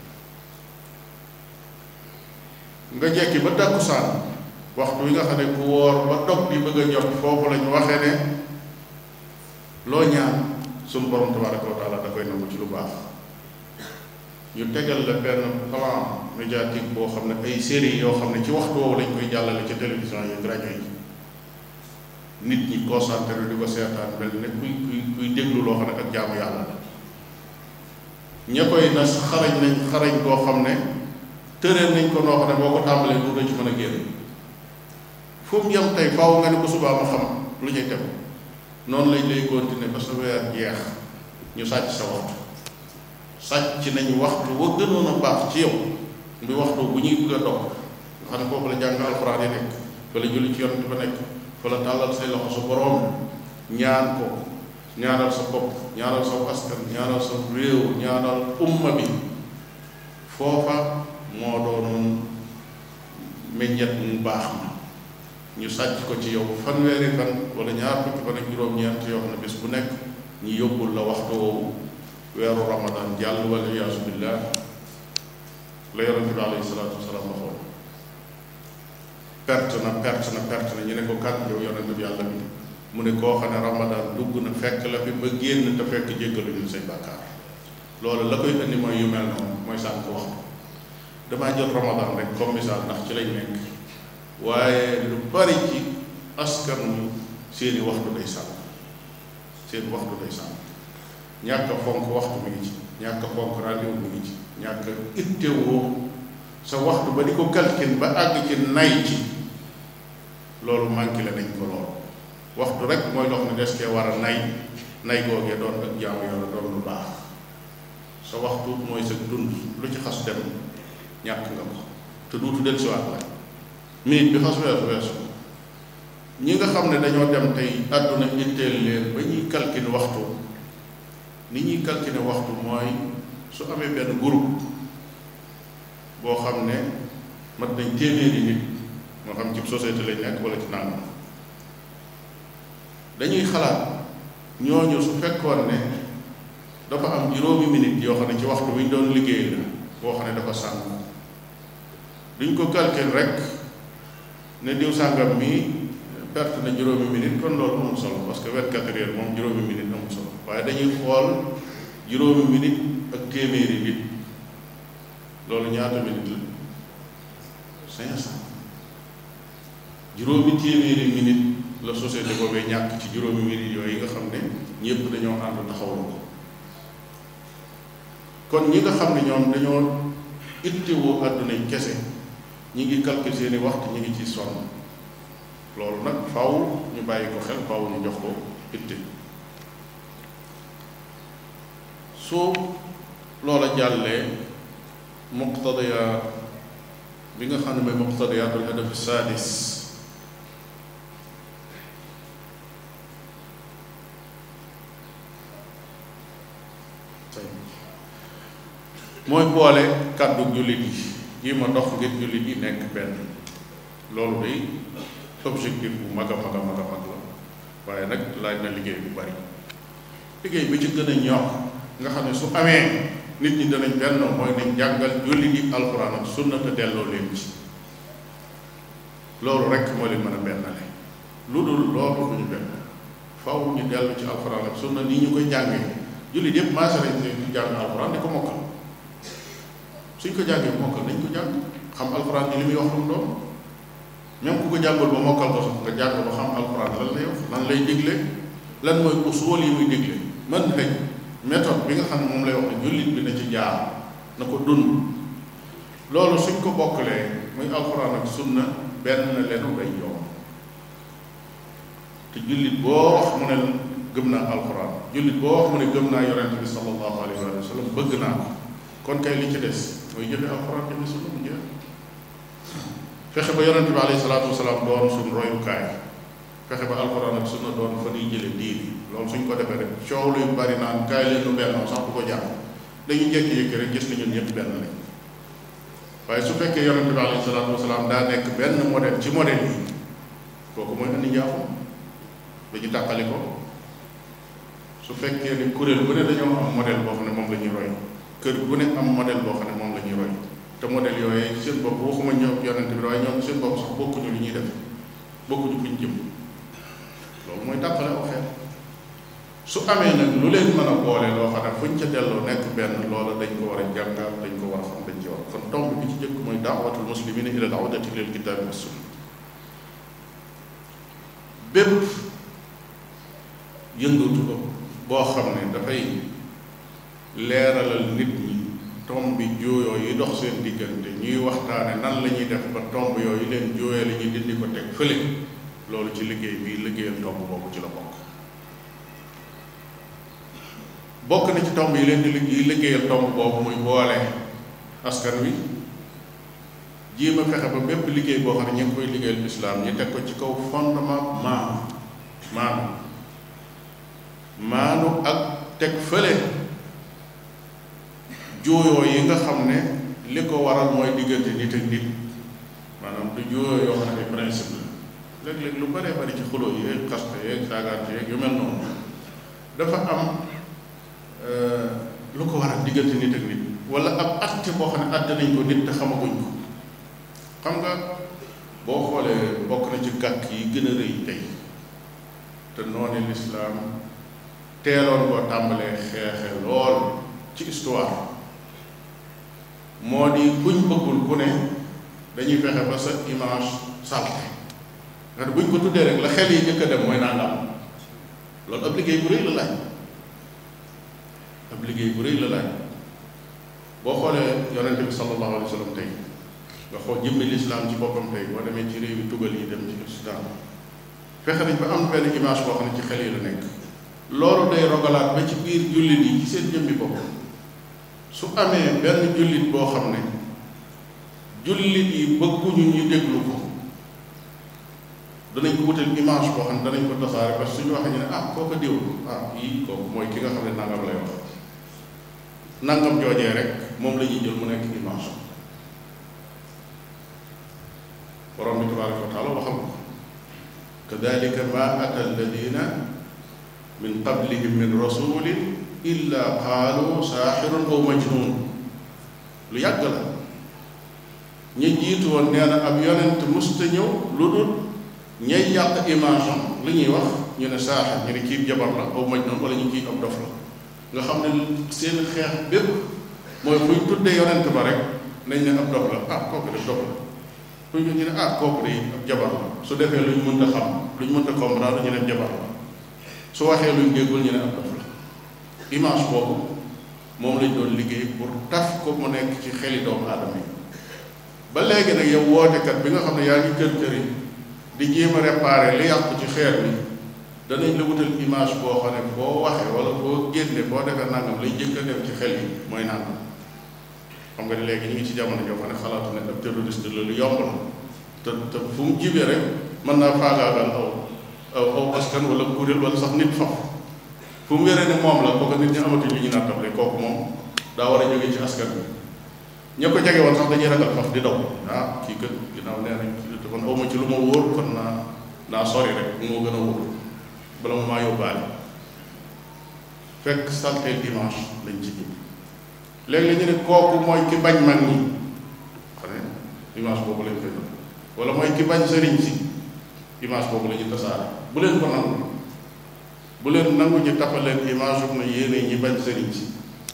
nga jekki ba tàkkusaan waxtu wi nga xam ne ku woor ba dog bi bëgg a jot foofu lañu waxee ne loo ñaan suñu borom tabaraka wa taala da koy nangu ci lu baax ñu tegal la benn plan médiatique boo xam ne ay série yoo xam ne ci waxtu woowu lañ koy jàllale ci télévision yi rajo yi nit ñi concentré di ko seetaan mel ne kuy kuy kuy déglu loo xam ne ak jaamu yàlla la ña koy nas xarañ nañ xarañ koo xam ne tëreel nañ ko noo xam ne boo ko tàmbalee du ci mën a génn fu mu yem tey faaw nga ne ko subaa ma xam lu ñuy tegu noonu lañ lay continuer ba sa weer jeex ñu sàcc sa waxtu sàcc nañu waxtu wa gënoon a baax ci yow bi waxtu bu ñuy bëgg a dog nga xam ne foofu la jàng alxuraan yi nekk fa la julli ci yonent ba nekk fa la tàllal say loxo sa boroom ñaan ko ñaanal sa bopp ñaanal sa askan ñaanal sa réew ñaanal umma bi foofa moo doonoon meññet mu baax ma ñu sàcc ko ci yow fanweeri fan wala ñaar fukki fan ak juróom-ñeent yoo xam ne bis bu nekk ñu yóbbul la waxtu woowu weeru ramadan jàll wala iyaasu billah la yonente bi alayhi salaatu wasalaam waxoon perte na perte na perte na ñu ne ko kat yow yonente bi yàlla bi mu ne koo xam ne ramadan dugg na fekk la fi ba génn te fekk jéggaluñu say bàkkaar loolu la koy indi mooy yu mel noonu mooy sànq waxtu damaa jël ramadan rek comme misaal ndax ci lañ nekk waaye lu bari ci askan wi seeni waxtu day sànq seen waxtu day sànq ñàkk a fonk waxtu mi ngi ci ñàkk a fonk rendez-vous mi ngi ci ñàkk a ittewoo sa waxtu ba di ko calcul ba àgg ci nay ci loolu manqué la nañ ko lool waxtu rek mooy loo xam ne des kee war a nay nay googee doon ak jaamu yàlla doon lu baax sa waxtu mooy sa dund lu ci xas dem ñàkk nga ko te duutu del siwaat la minute bi xas weesu weesu ñi nga xam ne dañoo dem tey àdduna itteel leen ba ñuy calculer waxtu ni ñuy calculer waxtu mooy su amee benn groupe boo xam ne mat nañ téeméeri nit moo xam ci société lañ nekk wala ci nangam dañuy xalaat ñooñu su fekkoon ne dafa am juróomi minute yoo xam ne ci waxtu wi ñu doon liggéey la boo xam ne dafa sànq duñ ko calcul rek ne diw sàngam mi perte na juróomi minute kon loolu amul solo parce que vingt-quatre heures moom juróomi minute amul solo waaye dañuy xool juróomi minute ak téeméeri nit loolu ñaata minute la cinq cent juróomi téeméeri minute la société boobee ñàkk ci juróomi minute yooyu nga xam ne ñëpp dañoo ànd taxawal ko kon ñi nga xam ne ñoom dañoo ittewoo àdduna yi kese ñi ngi calculer seeni waxtu ñi ngi ci sonn loolu nag faw ñu bàyyi ko xel faw ñu jox ko itte su loola jàllee muqtadiya bi nga xam ne mooy muqtadiyatul hadaf sadis mooy boole kàddu jullit yi yi ma dox ngir jullit yi nekk benn loolu day objectif bu mag a mag a mag a mag la waaye nag laaj na liggéey bu bari liggéey bi ci gën a ñor nga xam ne su amee nit ñi danañ benn mooy nañ jàngal jullit yi alxuraan ak sunna te delloo leen ci loolu rek moo leen mën a bennale lu dul loolu duñu benn faw ñu dellu ci alxuraan ak sunna nii ñu koy jàngee jullit yëpp maase nañ di jàng alxuraan di ko mokkal suñ ko jàngee mokkal nañ ko jàng xam alxuraan ni li muy wax lu mu doon même ku ko jàngul ba mokkal ko sax nga jàng ba xam alxuraan lan lay wax lan lay digle lan mooy usul yi muy digle mën nañ méthode bi nga xam ne moom lay wax ne jullit bi na ci jaar na ko dund loolu suñ ko bokkalee muy alxuraan ak sunna benn lenu day yomb te jullit boo wax mu ne gëm naa alxuraan jullit boo wax mu ne gëm naa yonent bi sallallahu alayhi wa sallam bëgg naa ko kon kay li ci des mooy jëfe alxuraan jëfe sunna mu jeex fexe ba yonent bi alayhi salaatu wasalaam doon suñ royukaay fexe ba alxuraan ak sunna doon fa ñuy jële diini loolu suñ ko defee rek coow luy bari naan kaay leen nu bennoo sax bu ko jàpp dañuy jékki-jékki rek gis ni ñun ñëpp benn lañ waaye su fekkee yonent bi alayhi salaatu wasalaam daa nekk benn modèle ci modèle yi kooku mooy indi njaaxum dañu tàqali ko su fekkee ni kuréel bu ne dañoo am modèle boo xam ne moom la ñuy roy kër bu ne am modèle boo xam ne moom la ñuy roy te modèle yooyu seen bopp waxuma ñoom yonent bi waaye ñoom seen bopp sax bokkuñu li ñuy def bokkuñu fuñ jëm loolu mooy tàqale aw xeet su amee nag lu leen mën a boole loo xam ne fuñ ca delloo nekk benn loola dañ ko war a jàngal dañ ko war a xam dañ ci war kon tomb bi ci jëkk mooy daawatul muslimina ila al awdati lil kitaabi wa sunna bépp yëngatu ko boo xam ne dafay leeralal nit ñi tomb bi jooyoo yi dox seen diggante ñuy waxtaane nan la ñuy def ba tomb yooyu leen jooyee la ñuy dindi ko teg fële loolu ci liggéey bi liggéeyal tomb boobu ci la bokk bokk na ci tomb yi leen di yi liggéeyal tomb boobu muy boole askan wi jéem a fexe ba bépp liggéey boo xam ne ñu ngi koy liggéeyal lislaam ñu teg ko ci kaw fondement maanu maanu maanu ak teg fële jooyoo yi nga xam ne li ko waral mooy diggante nit ak nit maanaam du jooyoo yoo xam ne ay principe la léeg-léeg lu baree bari ci xuloo yeeg xaste yeeg saagaante yeeg yu mel noonu dafa am lu ko waral diggante nit ak nit wala ab atte boo xam ne atte nañ ko nit te xamaguñ ko xam nga boo xoolee bokk na ci gàkk yi gën a rëy tey te noonu lislaam teeloon koo tàmbalee xeexe lool ci histoire moo di kuñ bëggul ku ne dañuy fexe ba sa image salte nga ne buñ ko tuddee rek la xel yi njëkk a dem mooy nangam loolu ab liggéey bu rëy la laaj ab liggéey bu rëy la laaj boo xoolee yonente bi sallallahu alayhi wa sallam tey nga xool jëmmi lislaam ci boppam tey boo demee ci réew yi tugal yi dem ci lislaam fexe nañ ba am benn image boo xam ne ci xel yi la nekk loolu day rogalaat ba ci biir jullit yi ci seen jëmmi bopp su amee benn jullit boo xam ne jullit yi bëgguñu ñu déglu ko danañ ko wutal image boo xam ne danañ ko tasaare parce que suñu waxee ñu ne ah kooku diw ah yii kooku mooy ki nga xam ne nangam lay wax nangam joojee rek moom la ñuy jël mu nekk image borom bi tabaraka wa taala waxal ko kadalika ma ata alladina min qablihim min rasulin illa qaalu saaxirun aw majnun lu yàgg la ña jiitu woon nee na ab yonent musta ñëw lu dul ñay yàq image am li ñuy wax ñu ne saaxir ñu ne kii jabar la aw majnun wala ñu kii ab dof la nga xam ne seen xeex bépp mooy buñ tuddee yonent ba rek nañ ne ab dof la ah kooku def dof la buñ ñu ne ah kooku de ab jabar la su defee luñ mënta xam luñ mënta comprendre ñu ne jabar la su waxee luñ déggul ñu ne ab dof la image boobu moom lañ doon liggéey pour taf ko mu nekk ci xeli doomu aadama yi ba léegi nag yow wootekat bi nga xam ne yaa ngi kër kër yi di jéem a réparer li yàqu ci xeer bi danañ la wutal image boo xam ne boo waxee wala boo génne boo defee nangam lay jëkk a dem ci xel yi mooy nangam xam nga ne léegi ñu ngi ci jamono joo xam ne xalaatu ne ab terroriste la lu yomb la te te fu mu jibee rek mën naa faagaagal aw aw aw askan wala kuréel wala sax nit faf fu mu wéree ne moom la kooku nit ñi amatuñ lu ñu nattable kooku moom daa war a jóge ci askan bi ña ko jege woon sax dañuy ragal faf di daw ah kii kat ginnaaw nee nañ te kon awma ci lu ma wóor kon naa naa sori rek moo gën a wóor bala ma maa yóbbaale fekk salteel dimanche lañ ci jub léegi ñu ne kooku mooy ki bañ mag ñi xam ne dimanche boobu lañ koy def wala mooy ki bañ sëriñ si dimanche boobu la ñu tasaare bu leen ko nangu bu leen nangu ñu tapaleen image ub na yéene ñi bañ sëriñ si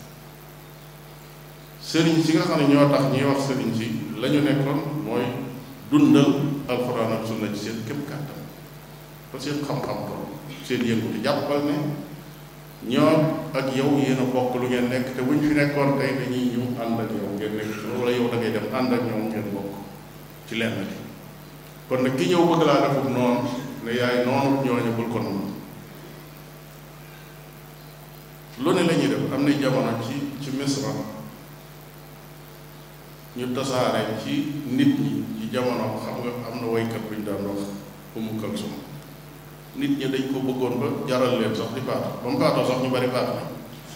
sëriñ si nga xam ne ñoo tax ñuy wax sëriñ si la ñu nekkoon mooy dundal alxuraan ak sunna ci seen képp kàttan ba seen xam-xam tool seen yëngu di jàppal ne ñoom ak yow yéen a bokk lu ngeen nekk te buñ fi nekkoon tey dañuy ñëw ànd ak yow ngeen nekk wala yow da ngay dem ànd ak ñoom ngeen bokk ci lenn li kon nag ki ñëw bëgg laa defub noonu ne yaay noonu ñooñu bul ko noonu lu ne la ñuy def am na jamono ci ci misra ñu tasaare ci nit ñi ci jamono xam nga am na woykat bu ñu daan wax Umu Kalsum nit ñi dañ ko bëggoon ba jaral leen sax di faatu ba mu faatoo sax ñu bari faatu nañ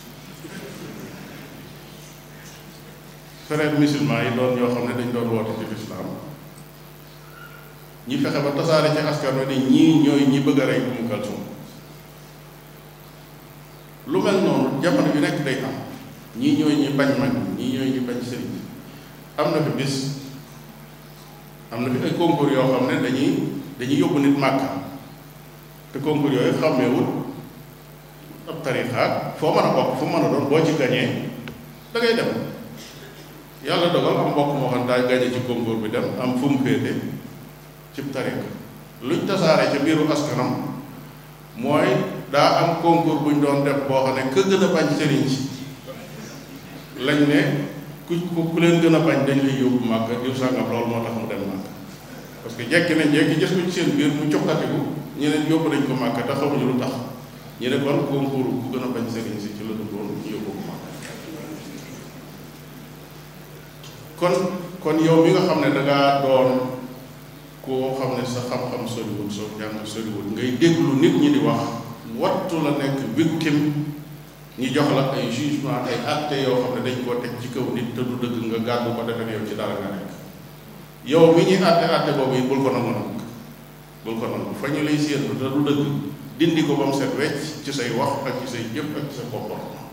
frère musulman yi doon ñoo xam ne dañ doon woote ci lislaam ñi fexe ba tasaare ci askan wi ne ñii ñooy ñi bëgg a rey Umu Kalsum lu mel noonu jamono bi nekk day am ñii ñooy ñi bañ mag ñii ñooy ñi bañ sëriñ am na fi bis am na fi ay concours yoo xam ne dañuy dañuy yóbbu nit màkka te concours yooyu xàmmeewul ab tarixaat foo mën a bokk fu mën a doon boo ci gañee da ngay dem yàlla dogal am mbokk moo xam daa gañe ci concours bi dem am fu mu féete cib tarix luñ tasaare ca biiru askanam mooy daa am concours buñ doon def boo xam ne ka gën a bañ sëriñ si lañ ne ku ku leen gën a bañ dañ lay yóbbu màkk diw sàngam loolu moo tax mu dem màkk parce que jekki nañ jekki gis ko ci seen biir mu cokkatiku ñeneen yóbbu nañ ko màkk te xamuñu lu tax ñu ne kon concours ku gën a bañ sëriñ si ci la duggoon ñu yóbbu ko màkk kon kon yow mi nga xam ne dangaa doon koo xam ne sa xam-xam soriwul soo jàng soriwul ngay déglu nit ñi di wax wattu la nekk victime ñi jox la ay jugement ay acte yoo xam ne dañ koo teg ci kaw nit te du dëgg nga gàddu ko defe yow ci dara nga nekk yow mi ñuy àtte àtte boobu yi bul ko nangu nag bul ko nangu fa ñu lay séentu te du dëgg dindi ko ba mu set wecc ci say wax ak ci say jëf ak ci sa comportement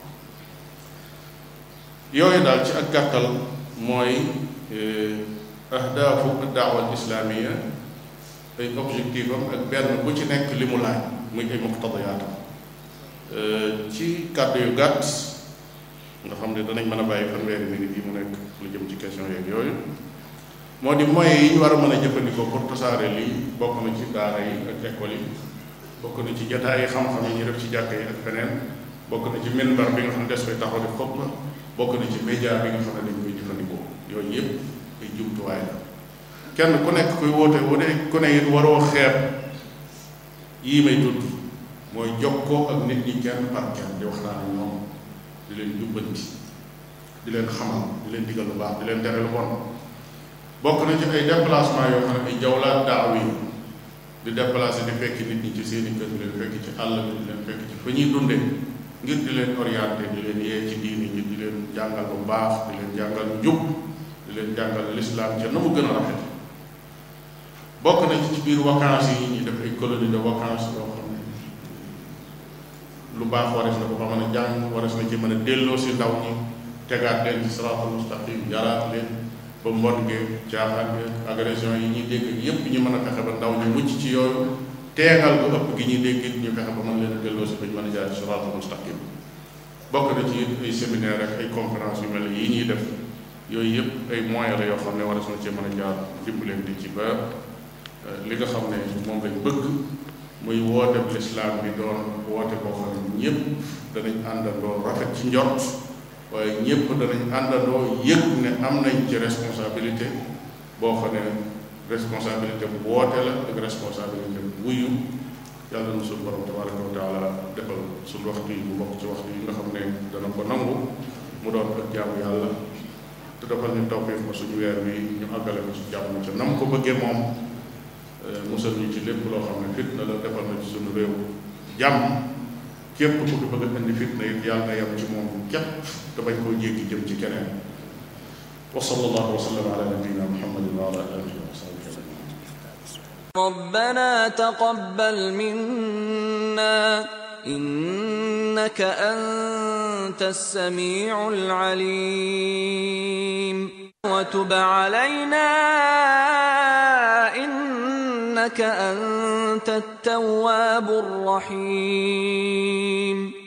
yooyu daal ci ak gàttal mooy ahdaafu daawa al islaamia ay objectif am ak benn bu ci nekk li mu laaj muy ay muqtadiyaatam ci kàddu yu gàtt nga xam ne danañ mën a bàyyi fanweeri minute yi mu nekk lu jëm ci question yeeg yooyu moo di moyens yi ñu war a mën a jëfandikoo pour tasaare lii bokk na ci daara yi ak école yi bokk na ci jataay yi xam-xam yi ñu def ci jàkka yi ak feneen bokk na ci minbar bi nga xam ne des fay taxaw di xutba bokk na ci média bi nga xam ne dañ koy jëfandikoo yooyu yëpp ay jumtuwaay la kenn ku nekk kuy woote wane ku ne it waroo xeeb yii may tudd mooy jokkoo ak nit ñi kenn par kenn di waxtaan ak ñoom di leen jubbanti di leen xamal di leen digal lu baax di leen tere lu bon bokk na ci ay déplacement yoo xam ne ay jawlaat daaw yi di déplacé di fekk nit ñi ci seeni kër di leen fekk ci àll bi di leen fekk ci fa ñuy dunde ngir di leen orienté di leen yee ci diini ñi di leen jàngal bu baax di leen jàngal njub di leen jàngal lislaam ca na mu gën a rafet bokk na ci ci biir vacances yi ñu def ay colonie de vacances yoo xam ne lu baax warees na ko fa mën a jàng warees na ci mën a delloo si ndaw ñi tegaat leen ci siraatal mustaqim jaraat leen ba mbon ge caaxaan ge agression yi ñuy dégg yépp ñu mën a fexe ba ndaw ñu mucc ci yooyu teegal ko ëpp gi ñuy dégg ñu fexe ba mën leen a delloo si ba ñu mën a jaar ci siraatal mustaqim bokk na ci ay séminaire ak ay conférence yu mel yi ñuy def yooyu yëpp ay moyens la yoo xam ne warees na ci mën a jaar dimbaleen di ci ba li nga xam ne moom lañ bëgg muy woote bu lislaam bi doon woote boo xam ne ñëpp danañ àndandoo rafet ci njort waaye ñëpp danañ àndandoo yëg ne am nañ ci responsabilité boo xam ne responsabilité bu woote la ak responsabilité bu wuyu yàlla na suñu borom tabaraka wa taala defal suñu waxtu yi bu bokk ci waxtu yi nga xam ne dana ko nangu mu doon ak jaamu yàlla te defal ñu tawfiq ba suñu weer wi ñu àggale ko ci jàmm ca nam ko bëggee moom musal ñu ci lépp loo xam ne fitna la defal na ci suñu réew jàmm képp ku fi bëgg a indi fitna it yàlla na yem ci moom képp te bañ koo jéggi jëm ci keneen wa sallallahu wa sallam ala nabiyina muhammadin wa ala alihi wa sahbihi ajmain
ربنا تقبل منا إنك أنت السميع العليم وتب علينا إنك أنت التواب الرحيم